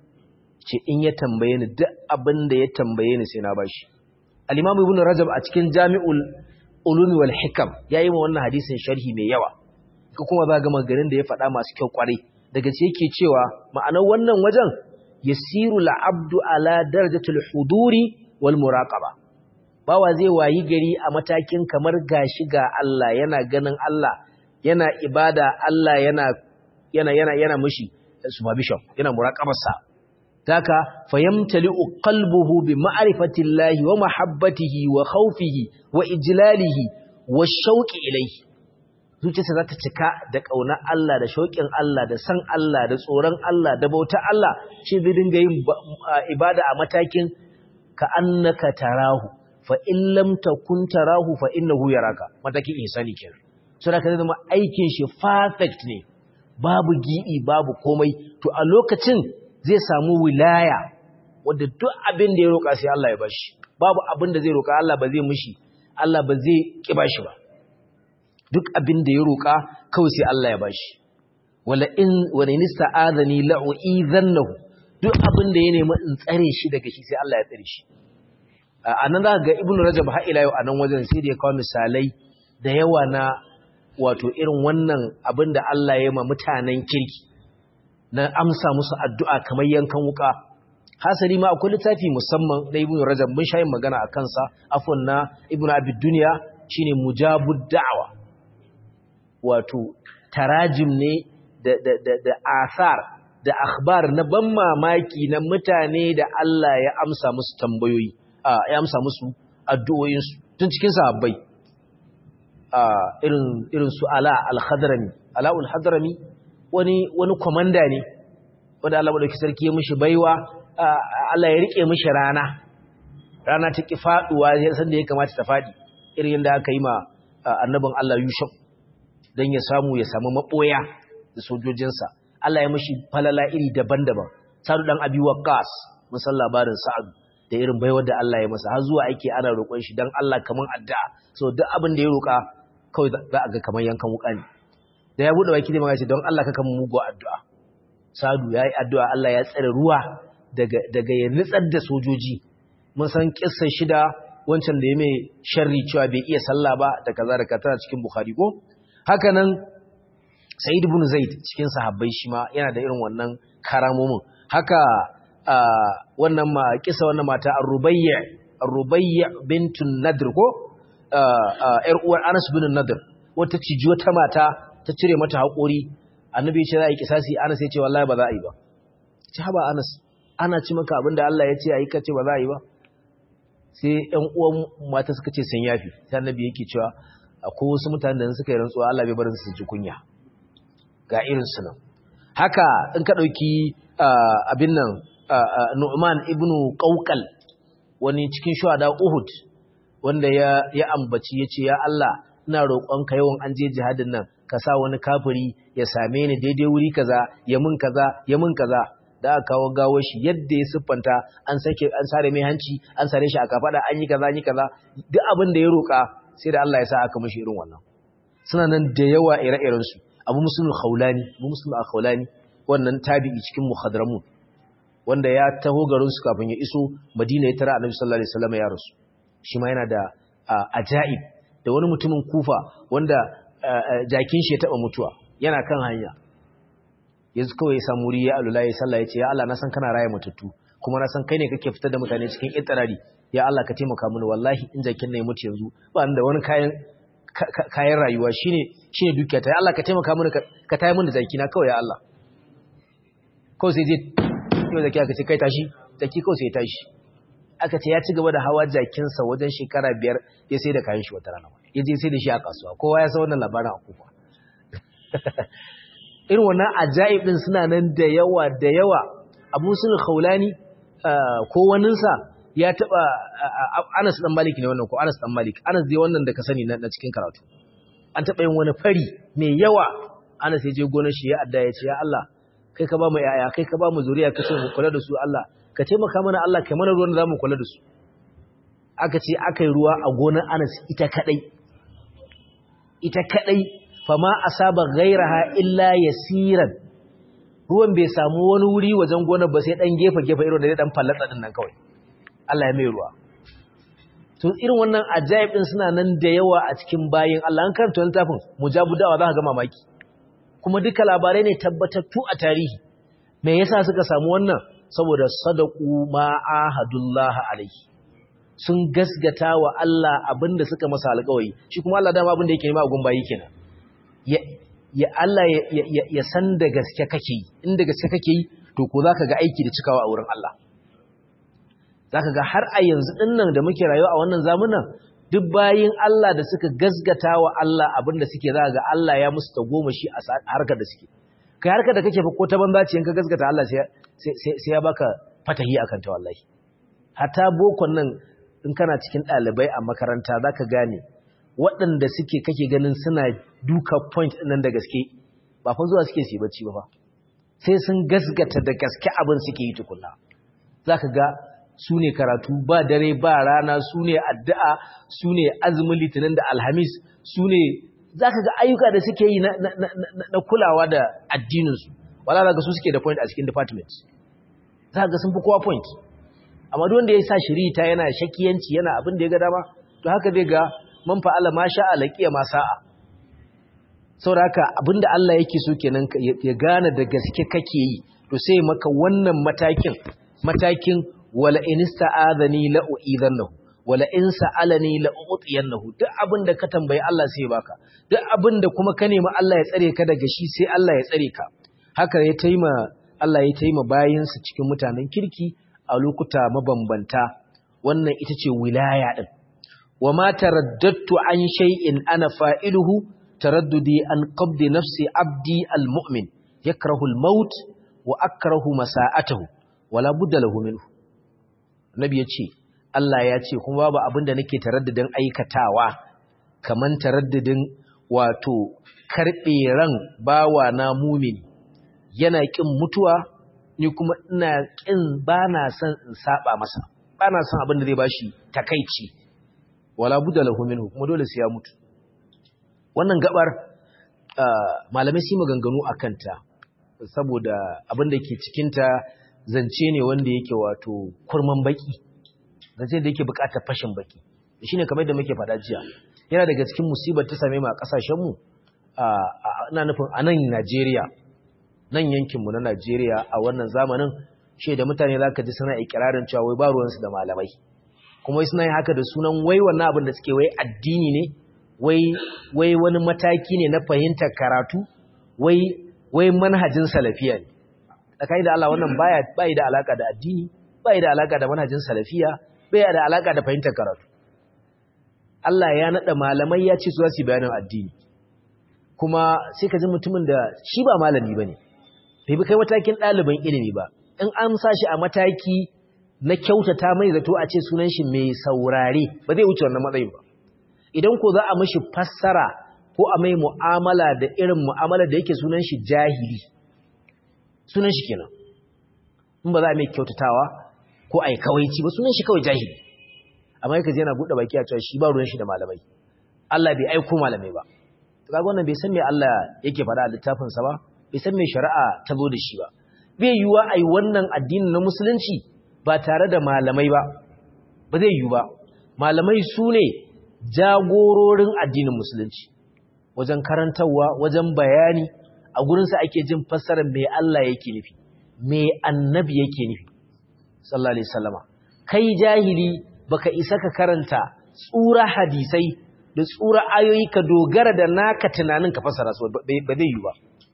ce in ya tambaye ni duk abin da ya tambaye ni sai na bashi al-imam ibn rajab a cikin jami'ul ulum wal hikam yayi ma wannan hadisin sharhi mai yawa ko kuma za ga maganin da ya faɗa masu kyau kwarai daga ce yake cewa ma'anar wannan wajen yasiru al-abdu ala darajatul huduri wal muraqaba bawa zai wayi gari a matakin kamar gashi ga Allah yana ganin Allah yana ibada Allah yana yana yana yana mushi supervision yana muraqabarsa taka fayamtali'u qalbuhu bi ma'rifatillahi wa mahabbatihi wa khawfihi wa ijlalihi wa shauqi ilayhi zuciyarsa za ta cika da ƙaunar Allah da shauƙin Allah da san Allah da tsoron Allah da bautar Allah shi zai dinga yin ibada a matakin ka annaka tarahu fa in lam takun tarahu fa innahu yaraka matakin ihsani kenan so da kaza zama aikin shi perfect ne babu gi'i babu komai to a lokacin zai samu wilaya wanda duk abin da ya roƙa sai Allah ya bashi babu abin da zai roƙa Allah ba zai mishi Allah ba zai ki bashi ba duk abin da ya roƙa kawai sai Allah ya bashi wala in wala in ista'adani la'u'idhannahu duk abin da ya nemi in tsare shi daga shi sai Allah ya tsare shi anan za ga ibnu rajab har ila yau anan wajen sai da ya kawo misalai da yawa na wato irin wannan abin da Allah ya yi ma mutanen kirki na amsa musu addu'a kamar yankan wuka hasali ma akwai littafi musamman na ibnu rajab mun shayin magana a kansa afwan na ibnu abid dunya shine mujabud da'wa wato tarajim ne da, da, da, da asar da akhbar na ban mamaki na mutane da Allah ya amsa musu tambayoyi ya amsa musu addu'o'insu tun cikin sahabbai irin irin su ala al-hadrami ala al-hadrami wani wani komanda ne wanda Allah madauki sarki ya mishi baiwa Allah ya rike mishi rana rana ta ki faduwa san da ya kamata ta fadi irin yadda aka yi ma annabin Allah Yusuf don ya samu ya samu maɓoya da sojojinsa. Allah ya mashi falala iri daban-daban. Sa'adu ɗan abi Waqqas mun san labarin Sa'adu da irin baiwar da Allah ya masa har zuwa ake ana roƙon shi don Allah kaman addu'a. So duk abin da ya roƙa kawai za a ga kaman yankan wuƙa ne. Da ya buɗe baki zai magana ce don Allah ka kama mugu addu'a. Sa'adu ya yi addu'a Allah ya tsare ruwa daga daga ya nitsar da sojoji. Mun san kissa shida wancan da ya mai sharri cewa bai iya sallah ba da kaza da kaza cikin Bukhari ko haka nan Sa'id ibn Zaid cikin sahabbai shi ma yana da irin wannan karamomin haka wannan ma kisa wannan mata Ar-Rubayya Ar-Rubayya bintun Nadr ko ƴar uwar Anas bin Nadr wata ciji wata mata ta cire mata haƙori annabi ya ce za a yi kisasi Anas ya ce wallahi ba za a yi ba ci haba Anas ana ci maka abinda Allah ya ce a yi kace ba za a yi ba sai ƴan uwan mata suka ce sun yafi sai annabi yake cewa akwai wasu mutanen da suka yi rantsuwa Allah bai barin su ji kunya ga irin su nan haka in ka dauki abin nan Nu'man ibn Qawqal wani cikin shuhada Uhud wanda ya ya ambaci yace ya Allah ina roƙonka yawan an je jihadin nan ka sa wani kafiri ya same ni daidai wuri kaza ya mun kaza ya mun kaza da aka kawo gawo shi yadda ya siffanta an sake an sare mai hanci an sare shi a kafada an yi kaza an yi kaza duk abin da ya roƙa sai da Allah ya sa aka mishi irin wannan suna nan da yawa ire-iren su Abu Muslim al-Khawlani Abu Muslim al-Khawlani wannan tabi'i cikin muhadramun wanda ya taho garin su kafin ya iso Madina ya tara Annabi sallallahu alaihi wasallam ya rasu shi ma yana da ajaib da wani mutumin Kufa wanda jakin shi ya taba mutuwa yana kan hanya yanzu kawai ya samu wuri ya alula ya sallah ya ce ya Allah na san kana raya mutattu kuma na san kai ne kake fitar da mutane cikin itirari ya Allah ka taimaka mini wallahi in jakin na ya mutu yanzu ba da wani kayan kayan rayuwa shine shine dukiya ta ya Allah ka taimaka mini ka tayi mini da jaki na kawai ya Allah kawai sai je yau zaki aka ce kai tashi jaki kawai sai ya tashi aka ce ya ci gaba da hawa jakinsa wajen shekara biyar ya sai da kayan shi wata rana ya je sai da shi a kasuwa kowa ya san wannan labarin a kufa irin wannan ajaib din suna nan da yawa da yawa abu sun khawlani ko waninsa ya taba Anas dan Malik ne wannan ko Anas dan Malik Anas dai wannan da ka sani na cikin karatu an taba yin wani fari mai yawa Anas ya je gonar shi ya adda ya ce ya Allah kai ka ba mu yaya kai ka ba mu zuriya ka ce mu kula da su Allah ka taimaka mana Allah kai mana ruwan da zamu kula da su aka ce aka yi ruwa a gonar Anas ita kadai ita kadai fama asaba ghairaha illa yasiran ruwan bai samu wani wuri wajen gonar ba sai dan gefe gefe irin da zai dan fallatsa din nan kawai Allah ya mai ruwa to irin wannan ajaib din suna nan da yawa a cikin bayin Allah an karanta littafin mujabu dawa za ka ga mamaki kuma duka labarai ne tabbatattu a tarihi me yasa suka samu wannan saboda sadaqu ma ahadullah alaihi sun gasgata wa Allah abinda suka masa alƙawari shi kuma Allah dama abinda yake nema a gun bayi kenan ya Allah ya san da gaske kake yi inda gaske kake yi to ko zaka ga aiki da cikawa a wurin Allah zaka ga har a yanzu dinnan da muke rayuwa a wannan zamanin duk bayin Allah da suka gasgata wa Allah abinda suke zaka ga Allah ya musu tagomashi a harkar da suke kai harkar da kake fa ko ta banza ce in ka gasgata Allah sai sai ya baka fatahi akan ta wallahi hatta bokon nan in kana cikin ɗalibai a makaranta zaka gane waɗanda suke kake ganin suna duka point nan da gaske ba fa zuwa suke su bacci ba fa sai sun gasgata da gaske abin suke yi tukunna zaka ga su ne karatu ba dare ba rana su ne addu'a su ne azumin litinin da alhamis su ne zaka ga ayyuka da suke yi na kulawa da addininsu wala zaka su suke da point a cikin department zaka ga sun fi kowa point amma duk wanda ya sa shirita yana shakiyanci yana abin da ya ga dama to haka zai ga man fa'ala ma sha'a laqiya ma sa'a saboda haka abinda Allah yake so kenan ya gane da gaske kake yi to sai maka wannan matakin matakin wala in ista'adani la u'idannahu wala in sa'alani la u'tiyannahu duk abinda ka tambayi Allah sai baka duk abinda kuma ka nemi Allah ya tsare ka daga shi sai Allah ya tsare ka haka ya taima Allah ya taima bayinsa cikin mutanen kirki a lokuta mabambanta wannan ita ce wilaya din وما ترددت عن شيء أنا فائله ترددي عن قبض نفس عبدي المؤمن يكره الموت وأكره مساءته ولا بد له منه النبي يتشي Allah ya ce kuma babu abin da nake taraddadin aikatawa kaman taraddadin wato karɓe ran bawa na mumini yana ƙin mutuwa ni kuma ina ƙin bana son in saba masa bana son abin da zai bashi takaici wala budda lahu minhu kuma dole sai ya mutu wannan gabar malamai su maganganu akan ta saboda abin da ke cikin ta zance ne wanda yake wato kurman baki zance da yake bukatar fashin baki shine kamar da muke faɗa jiya yana daga cikin musibar ta same mu a kasashen mu a ina nufin a nan Najeriya nan yankinmu na Najeriya a wannan zamanin shi da mutane za ka ji suna ikirarin cewa wai ba ruwansu da malamai kuma wai suna yin haka da sunan wai wannan abin da suke wai addini ne wai wani mataki ne na fahimtar karatu wai wai manhajin salafiya ne tsakani da Allah wannan baya bai da alaka da addini bai da alaka da manhajin salafiya bai da alaka da fahimtar karatu Allah ya nada malamai ya ce su za su bayanin addini kuma sai ka ji mutumin da shi ba malami bane bai bi kai matakin ɗaliban ilimi ba in an sa shi a mataki na kyautata mai zato a ce sunan shi mai saurare ba zai wuce wannan matsayin ba idan ko za a mishi fassara ko a mai mu'amala da irin mu'amala da yake sunan shi jahili sunan shi kenan in ba za a mai kyautatawa ko a yi kawaici ba sunan shi kawai jahili amma yake yana buɗe baki a cewa shi ba ruwan shi da malamai Allah bai aiko malamai ba to kaga wannan bai san me Allah yake faɗa a littafin sa ba bai san me shari'a ta zo da shi ba bai yiwuwa a yi wannan addinin na musulunci ba tare da malamai ba ba zai yiwu ba malamai su ne jagororin addinin musulunci wajen karantarwa wajen bayani a gurinsa ake jin fassarar me Allah yake nufi me annabi yake nufi sallallahu alaihi wasallama kai jahili baka isa ka karanta tsura hadisai da tsura ayoyi ka dogara da naka tunanin ka fassara su ba zai yiwu ba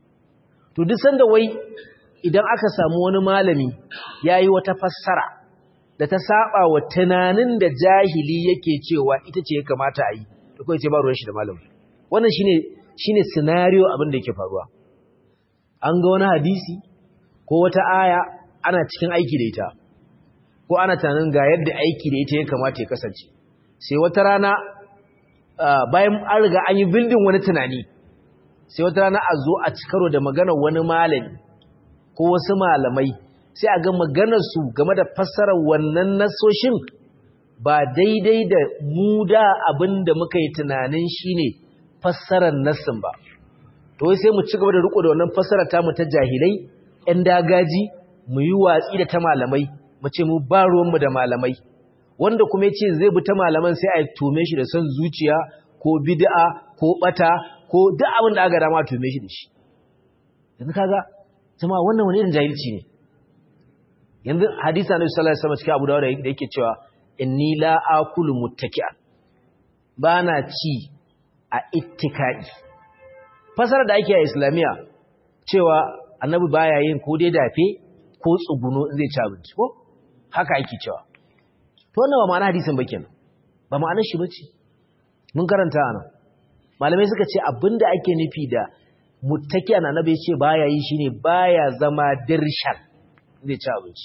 to duk sanda wai idan aka samu wani malami yayi wata fassara da ta saba wa tunanin da jahili yake cewa ita ce ya kamata a yi da kawai ce ba ruwan shi da malami wannan shine shine scenario abin da yake faruwa an ga wani hadisi ko wata aya ana cikin aiki da ita ko ana tunanin ga yadda aiki da ita ya kamata ya kasance sai wata rana bayan an riga an yi bildin wani tunani sai wata rana a zo a cikaro da maganar wani malami ko wasu malamai sai a ga maganarsu game da fassarar wannan nasoshin ba daidai da mu da abin da muka yi tunanin shine fassarar nassin ba to sai mu ci gaba da riko da wannan fassarar tamu ta jahilai ɗan dagaji mu yi watsi da ta malamai mu ce mu ba ruwanmu da malamai wanda kuma ya ce zai bi ta malaman sai a tume shi da son zuciya ko bid'a ko bata ko duk abin da aka dama tume shi da shi yanzu kaga jama'a wannan wani irin jahilci ne yanzu hadisi annabi sallallahu alaihi wasallam cikin Abu Dawud da yake cewa inni la akulu muttaki'an bana ci a ittikai fasara da ake a islamiya cewa annabi baya yin ko dai dafe ko tsuguno zai ci abinci ko haka ake cewa to wannan ba ma'ana hadisin ba kenan ba ma'anar shi bace mun karanta anan malamai suka ce abinda ake nufi da muttaki'an annabi ya ce baya yi shine baya zama dirshan zai ci abinci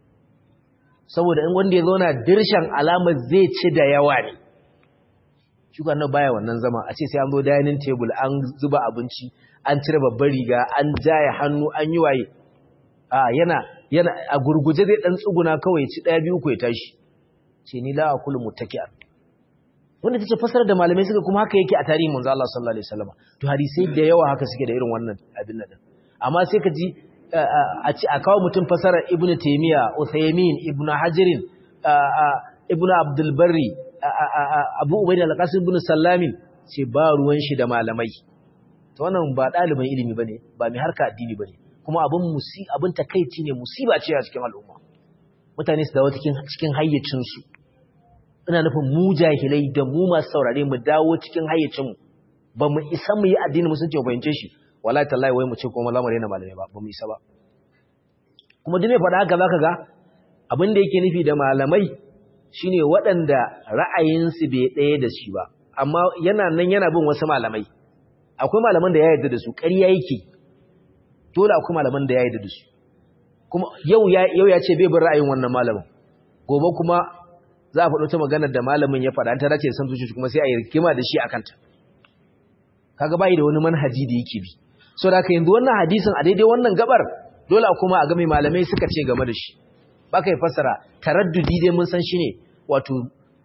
saboda in wanda ya zauna dirshan alamar zai ci da yawa ne shi nan baya wannan zama a ce sai an zo dining table an zuba abinci an cire babbar riga an jaya hannu an yi waye a yana yana a gurguje zai dan tsuguna kawai ci daya biyu ko ya tashi ce ni la akulu muttaki'an wanda tace fasara da malamai suka kuma haka yake a tarihin manzo Allah sallallahu alaihi wasallam to hadisai da yawa haka suke da irin wannan abin nan amma sai ka ji a kawo mutum fasarar ibn taimiyya uthaymin ibn hajirin ibn abdulbari abu ubai da alƙasar ibn sallamin ce ba ruwan shi da malamai ta wannan ba ɗaliban ilimi ba ne ba mai harka addini ba ne kuma abin takaici ne musiba ce a cikin al'umma mutane su dawo cikin hayyacinsu ina nufin mu jahilai da mu masu saurare mu dawo cikin hayyacinmu ba mu isa mu yi addini musulunci mu fahimce shi wallahi tallahi wai mu ce kuma za mu rena malamai ba ba mu isa ba kuma duk mai faɗa haka zaka ga abin da yake nufi da malamai shine waɗanda ra'ayinsu bai ɗaya da shi ba amma yana nan yana bin wasu malamai akwai malaman da ya yarda da su ƙarya yake dole akwai malaman da ya yarda da su kuma yau ya yau ya ce bai bin ra'ayin wannan malamin gobe kuma za a faɗo ta maganar da malamin ya faɗa an ta dace san zuciya kuma sai a yi rikima da shi akan ta kaga bai da wani manhaji da yake bi so da yanzu wannan hadisin a daidai wannan gabar dole kuma a ga mai malamai suka ce game da shi baka yi fassara taraddudi dai mun san shine wato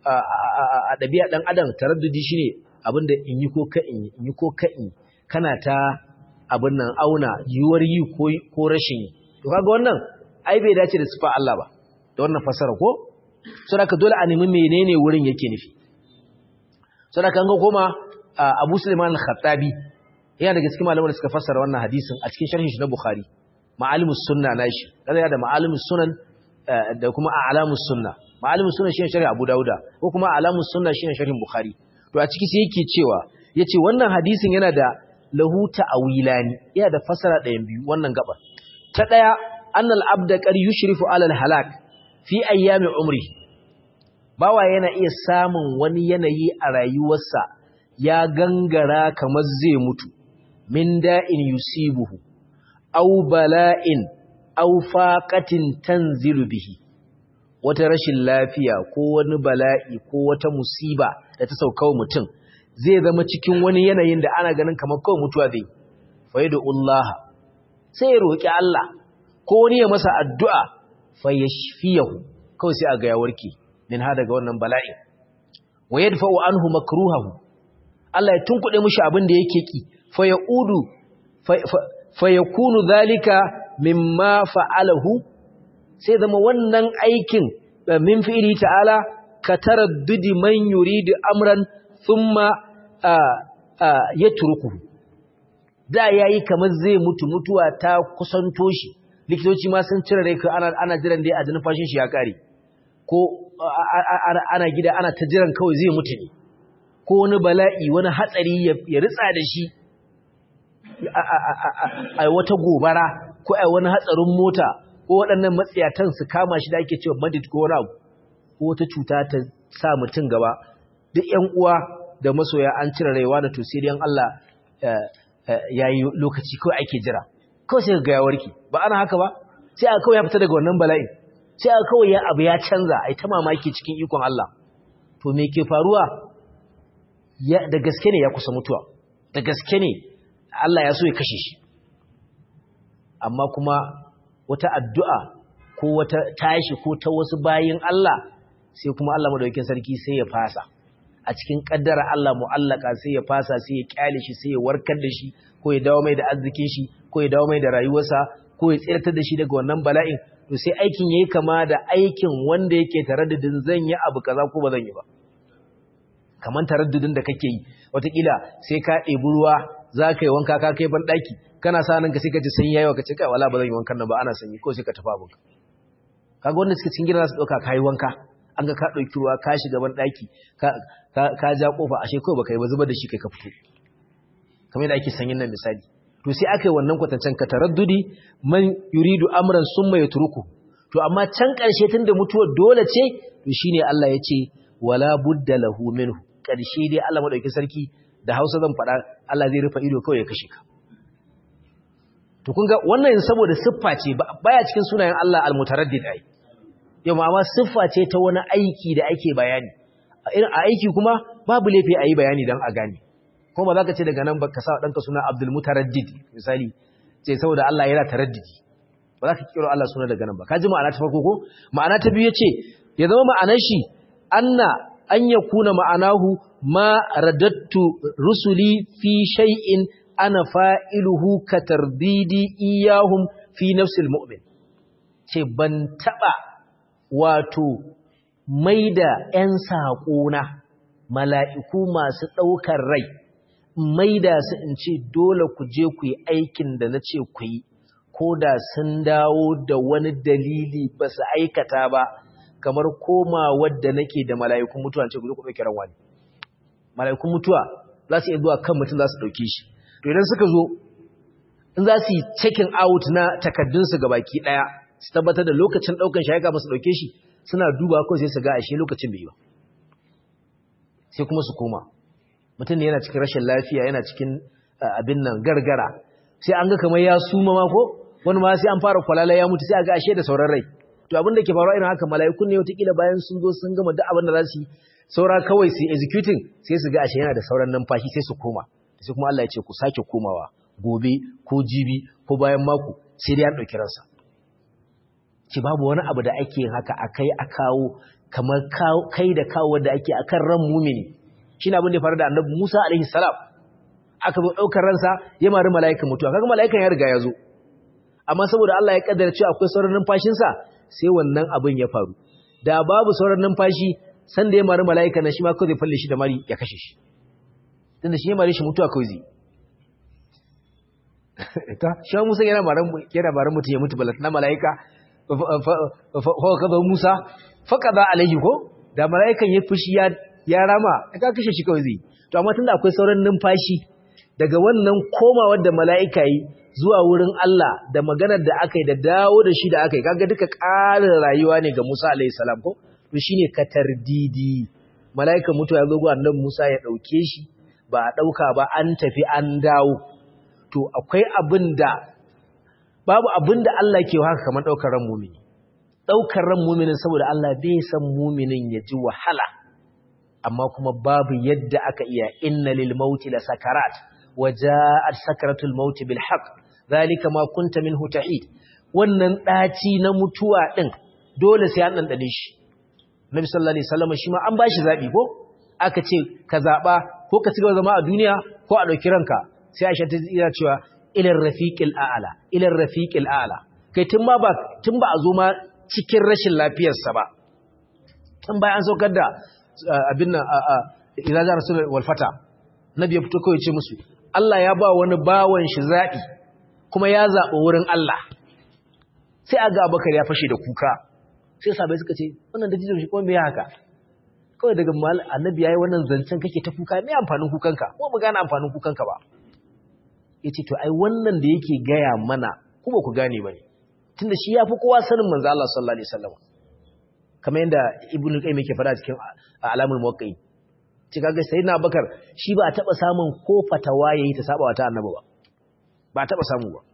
a ɗabi'a ɗan adam taraddudi shine abinda in yi ko ka in yi in yi ko ka in kana ta abin nan auna yiwuwar yi ko rashin yi to kaga wannan ai bai dace da sifa Allah ba da wannan fassara ko saboda dole a nemi menene wurin yake nufi saboda kan ga koma Abu Sulaiman al-Khattabi yana daga cikin malaman da suka fassara wannan hadisin a cikin sharhin shi na Bukhari ma'alimus sunna nashi kaza da ma'alimus sunan da kuma a'lamus sunna ma'alimus sunna shine sharhi Abu Dauda ko kuma a'lamus sunna shine sharhin Bukhari to a ciki sai yake cewa yace wannan hadisin yana da lahu ta'wilani yana da fassara ɗayan biyu wannan gaba ta daya annal abda qad yushrifu ala al-halak fi ayyami umri bawa yana iya samun wani yanayi a rayuwarsa ya gangara kamar zai mutu min da'in yusibuhu aw bala'in aw faqatin tanzilu bihi wata rashin lafiya ko wani bala'i ko wata musiba da ta sauka wa mutum zai zama cikin wani yanayin da ana ganin kamar kawai mutuwa zai faidu Allah sai ya roki Allah ko wani ya masa addu'a fa yashfiyahu kawai sai a ga ya warke min ha daga wannan bala'i wa yadfa'u anhu makruhahu Allah ya tunkuɗe mishi abin da yake ki fa yaudu fa yakunu dhalika mimma fa'alahu sai zama wannan aikin min fi'ili ta'ala ka taraddudi man yuridu amran thumma yatrukuhu da yayi kamar zai mutu mutuwa ta kusanto shi likitoci ma sun cire rai ana ana jiran dai a jinin fashin shi ya kare ko ana gida ana ta jiran kawai zai mutu ne ko wani bala'i wani hatsari ya ritsa da shi a wata gobara ko a wani hatsarin mota ko waɗannan matsayatan su kama shi da ake cewa madid ko wani abu ko wata cuta ta sa mutum gaba duk ƴan uwa da masoya an cire raiwa da to sai Allah ya yi lokaci kawai ake jira kawai sai ga ya warke ba ana haka ba sai aka kawai ya fita daga wannan bala'in sai aka kawai ya abu ya canza ai ta mamaki cikin ikon Allah to me ke faruwa da gaske ne ya kusa mutuwa da gaske ne Allah ya so ya kashe shi amma kuma wata addu'a ko wata tashi ko ta wasu bayin Allah sai kuma Allah madaukakin sarki sai ya fasa a cikin kaddara Allah mu'allaka sai ya fasa sai ya kyale shi sai ya warkar da shi ko ya dawo mai da arzikin shi ko ya dawo mai da rayuwarsa ko ya tsirtar da shi daga wannan bala'in to sai aikin yayi kama da aikin wanda yake taraddudin zan yi abu kaza ko ba zan yi ba kaman taraddudin da kake yi wataƙila sai ka ɗebi ruwa za ka yi wanka ka kai ban ɗaki kana sa nan ka sai ka ji sanyi yayi ka ce kai wala ba zan yi wankan nan ba ana sanyi ko sai ka tafi abinka kaga wanda suke cikin gida za su ɗauka ka yi wanka an ga ka ɗauki ruwa ka shiga ban ɗaki ka ja ƙofa ashe kawai baka yi ba zubar da shi kai ka fito kamar yadda ake sanyin nan misali to sai aka yi wannan kwatancen ka taraddudi man yuridu amran summa yatruku to amma can ƙarshe tunda mutuwar dole ce to shine Allah ya ce wala budda lahu minhu ƙarshe dai Allah madauki sarki da Hausa zan faɗa Allah zai rufe ido kawai ya kashe ka to kun ga wannan saboda siffa ce baya cikin sunayen Allah al-mutaraddid ai yau amma siffa ce ta wani aiki da ake bayani a aiki kuma babu laifi a yi bayani don a gane kuma ba za ka ce daga nan ba ka sa ɗanka suna abdul mutaraddid misali ce saboda Allah yana taraddidi ba za ka kiro Allah suna daga nan ba ka ji ma'ana ta farko ko ma'ana ta biyu ya ce ya zama ma'anar shi anna an ya kuna ma'anahu ma radattu rusuli fi shay'in ana fa'iluhu ka tardidi iyahum fi nafsil mu'min ce ban taɓa wato mai da ‘yan saƙona mala'iku masu ɗaukar rai, mai da su in ce dole ku je ku yi aikin da na ce ku yi, ko da sun dawo da wani dalili ba su aikata ba, kamar koma wadda nake da mala'ikun mutuwa ce ku zo ku ɗauki ranwa ne. Mala'ikun mutuwa za su iya zuwa kan mutum za su ɗauke shi. To idan suka zo, in za su yi checking out na takaddunsu ga baki ɗaya, su tabbatar da lokacin ɗaukan shi haika masu ɗauke shi suna duba ko sai su ga ashe lokacin bai ba sai kuma su koma mutum ne yana cikin rashin lafiya yana cikin abin nan gargara sai an ga kamar ya suma ma ko wani ma sai an fara kwalala ya mutu sai a ga ashe da sauran rai to abin da ke faruwa irin haka mala'ikun ne wataƙila bayan sun zo sun gama duk abin da za su yi saura kawai su executing sai su ga ashe yana da sauran numfashi sai su koma sai kuma Allah ya ce ku sake komawa gobe ko jibi ko bayan mako sai dai an ɗauki ransa ce babu wani abu da ake yin haka akai a kawo kamar kai da kawo da ake akan ran mumini shi abin da ya faru da annabi Musa alaihi salam aka zo daukar ransa ya mari mala'ikan mutuwa kaga mala'ikan ya riga ya zo amma saboda Allah ya kaddara cewa akwai sauran numfashin sa sai wannan abin ya faru da babu sauran numfashi san da ya mari mala'ikan nan shi ma kawai zai falle shi da mari ya kashe shi tunda shi ya mari shi mutuwa kawai zai ta shi Musa yana baran yana baran mutum ya mutu balat na malaika fa kaza Musa fa kaza alaihi ko da malaikan ya fushi ya ya rama ka kashe shi kawai zai to amma tunda akwai sauran numfashi daga wannan komawar da malaika yi zuwa wurin Allah da maganar da aka yi da dawo da shi da aka yi kaga duka ƙarin rayuwa ne ga Musa alaihi salam ko to shine katardidi malaikan mutuwa ya zo ga annabi Musa ya dauke shi ba a dauka ba an tafi an dawo to akwai abin da babu abin da Allah ke haka kamar daukar ran mumini daukar ran muminin saboda Allah bai san muminin ya ji wahala amma kuma babu yadda aka iya inna lil mauti la sakarat waja'at sakaratul mauti bil haqq zalika ma kunta minhu tahid wannan daci na mutuwa din dole sai an dandane shi Nabi sallallahu alaihi wasallam shi ma an bashi zabi ko aka ce ka zaba ko ka cigaba zama a duniya ko a dauki ranka sai Aisha ta tsira cewa ila rafiqil a'la ila rafiqil a'la kai tun ma ba tun ba a zo ma cikin rashin lafiyar sa ba tun bayan an saukar da abin nan idza ja rasul wal fata nabi ya fito kawai ce musu Allah ya ba wani bawan shi zabi kuma ya zaɓi wurin Allah sai aga abakar ya fashe da kuka sai sabai suka ce wannan da jijin shi kuma me haka kawai daga mal annabi yayi wannan zancen kake ta kuka me amfanin kukanka ko mu gane amfanin kukanka ba yace to ai wannan da yake gaya mana ku ba ku gane bane tunda shi yafi kowa sanin manzo Allah sallallahu alaihi wasallam kamar yadda ibnu qayyim yake fara cikin alamul muwaqqi'in ci kaga sayyidina abakar shi ba a taba samun ko fatawa yayi ta saba ta annabi ba ba taba samu ba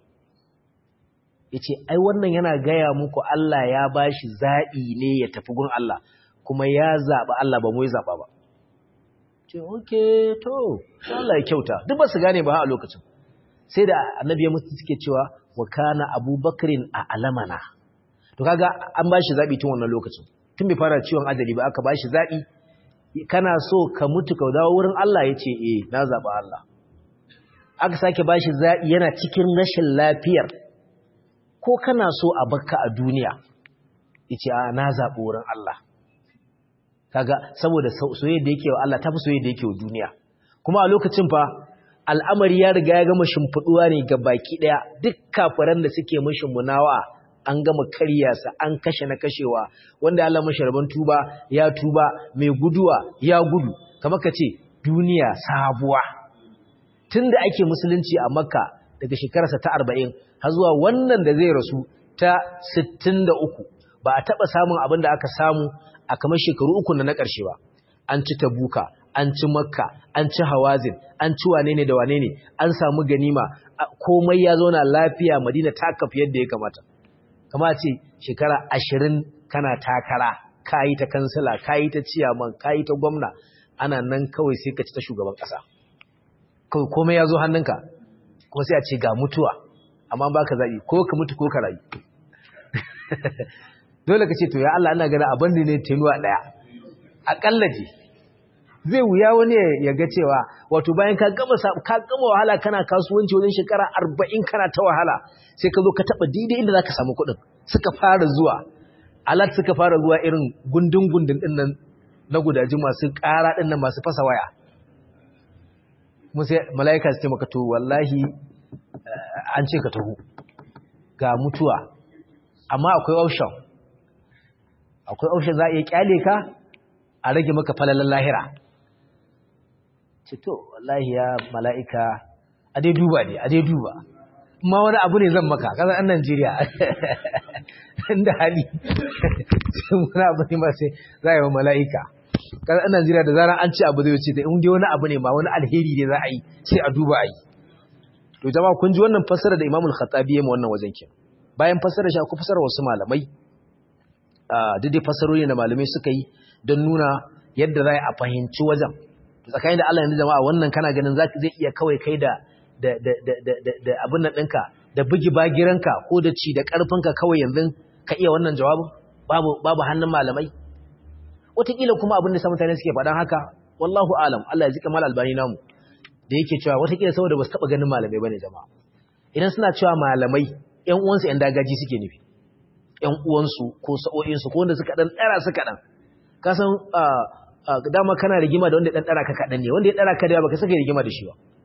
yace ai wannan yana gaya muku Allah ya bashi zabi ne ya tafi gun Allah kuma ya zaba Allah ba mu yi zaba ba ce okay to Allah ya kyauta duk ba su gane ba a lokacin sai da annabi ya mutu suke cewa wa kana abubakrin a alamana to kaga an bashi zabi tun wannan lokacin tun bai fara ciwon ajali ba aka bashi zabi kana so ka mutu ka dawo wurin Allah yace eh na zaba Allah aka sake bashi zaɓi yana cikin rashin lafiyar ko kana so a bakka a duniya yace a na zaɓi wurin Allah kaga saboda soyayya da yake wa Allah tafi soyayya da yake wa duniya kuma a lokacin fa al'amari ya riga ya gama shimfiduwa ne ga baki daya duk kafiran da suke mishin munawa an gama karyasa an kashe na kashewa wanda Allah masharban tuba ya tuba mai guduwa ya gudu kamar ka ce duniya sabuwa tun da ake musulunci a makka daga shekararsa ta arba'in har zuwa wannan da zai rasu ta sittin da uku ba a taɓa samun abin da aka samu a kamar shekaru uku na na ƙarshe ba an ci tabuka an ci makka an ci hawazin an ci wane ne da wane ne an samu ganima komai ya zauna lafiya madina ta kafi yadda ya kamata kama ce shekara ashirin kana takara kayi ta kansila kayi ta ciyaman kayi ta gwamna ana nan kawai sai ka ci ta shugaban ƙasa kawai komai ya zo hannunka kuma sai a ce ga mutuwa amma ba ka zaɓi ko ka mutu ko ka rayu dole ka ce to ya Allah ana gana abin da ne tenuwa ɗaya aƙalla ce zai wuya wani ya ga cewa wato bayan ka gama ka gama wahala kana kasuwanci wajen shekara arba'in kana ta wahala sai ka zo ka taɓa daidai inda za ka samu kuɗin suka fara zuwa alat suka fara zuwa irin gundun gundun ɗin nan na gudaji masu ƙara ɗin nan masu fasa waya musa mala'ika su ce maka to wallahi an ce ka taho ga mutuwa amma akwai option akwai option za a iya kyale ka a rage maka falalan lahira ce to wallahi ya mala'ika a dai duba ne a dai duba ma wani abu ne zan maka kasar an Najeriya inda hali sai wani abu ne ma sai za a yi wa mala'ika kasar an Najeriya da zarar an ci abu zai wuce da in dai wani abu ne ma wani alheri ne za a yi sai a duba a yi to jama'a kun ji wannan fassara da Imamul Khattabi ya yi wannan wajen kin bayan fassara shi akwai fassara wasu malamai a duk dai fassarori da malamai suka yi don nuna yadda za a fahimci wajen tsakanin da Allah yanzu jama'a wannan kana ganin zaki zai iya kawai kai da da da da da da abin nan ɗinka da bugi bagiranka ko da ci da ƙarfinka kawai yanzu ka iya wannan jawabin babu babu hannun malamai wataƙila kuma abin da sa mutane suke faɗan haka wallahu alam Allah ya zika mal albani namu da yake cewa wataƙila saboda ba su taɓa ganin malamai bane jama'a idan suna cewa malamai ƴan uwansu ƴan dagaji suke nufi ƴan uwansu ko sa'o'insu ko wanda suka ɗan ɗara suka ɗan ka san dama kana rigima da wanda ya ɗan ɗara ka kaɗan ne wanda ya ɗara ka da yawa baka saka rigima da shi ba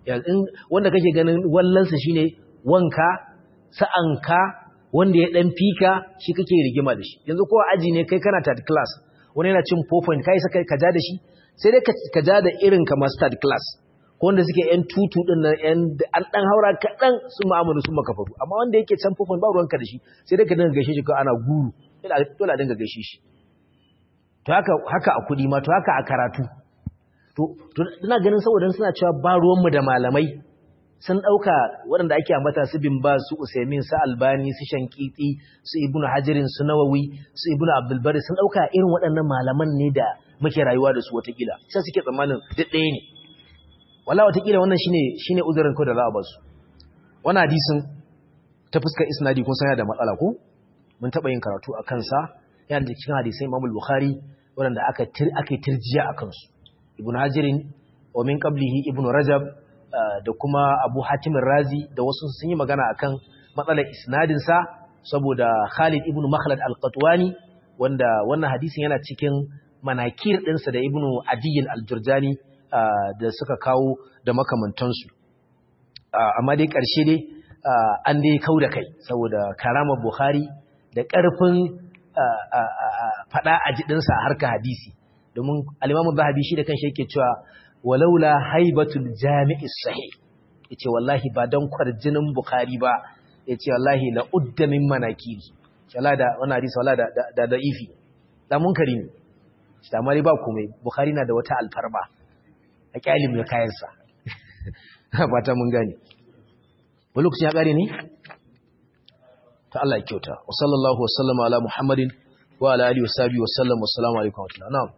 wanda kake ganin wallansa shine wanka sa'anka wanda ya dan fika shi kake rigima da shi yanzu ko aji ne kai kana third class wani yana cin 4 point kai saka ka ja da shi sai dai ka ja da irin kamar third class ko wanda suke yan tutu din nan yan an dan haura kadan su ma'amalu su makafaru amma wanda yake can 4 point ba ruwanka da shi sai dai ka dinga gaishe shi ko ana guru dole a dinga gaishe shi to haka haka a kudi ma to haka a karatu to ina ganin saboda suna cewa ba ruwanmu da malamai sun ɗauka waɗanda ake ambata su bin ba su usaimin su albani su shankiti su ibnu hajirin su nawawi su ibnu abdulbari sun ɗauka irin waɗannan malaman ne da muke rayuwa da su watakila sai suke tsammanin duk ɗaya ne wala watakila wannan shine shine uzurin ko da za a ba su wannan hadisin ta fuskar isnadi kun san da matsala ko mun taɓa yin karatu a kansa yana da cikin hadisai imam bukhari waɗanda aka aka tirjiya a kansu ibn hajirin wa min qablihi ibn rajab da kuma abu hatim razi da wasu sun yi magana akan matsalar isnadin sa saboda khalid ibn makhlad al-qatwani wanda wannan hadisin yana cikin manakir ɗinsa da ibn adiyin al-jurjani da suka kawo da makamantansu amma dai ƙarshe dai an dai kau da kai saboda karamar bukhari da ƙarfin faɗa a jiɗinsa a harka hadisi domin alimamu zahabi shi da kanshi yake cewa walaula haibatul jami'i sahih yace wallahi ba dan kwarjinin bukhari ba yace wallahi la udda min manakiri wala da wannan hadisi wala da da da'ifi da munkari ne da mari ba komai bukhari na da wata alfarma a kyalim ya kayansa ba ta mun gane wani lokacin ya kare ne ta Allah ya kyauta wa sallallahu wa sallama ala muhammadin wa ala alihi wa sahbihi wa sallam wa assalamu alaikum wa rahmatullahi na'am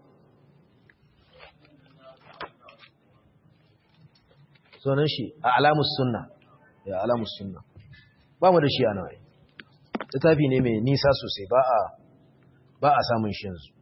sunan shi a alamus sunna ya alamus sunna ba mu da shi a nawai littafi ne mai nisa sosai ba a ba a samun shi yanzu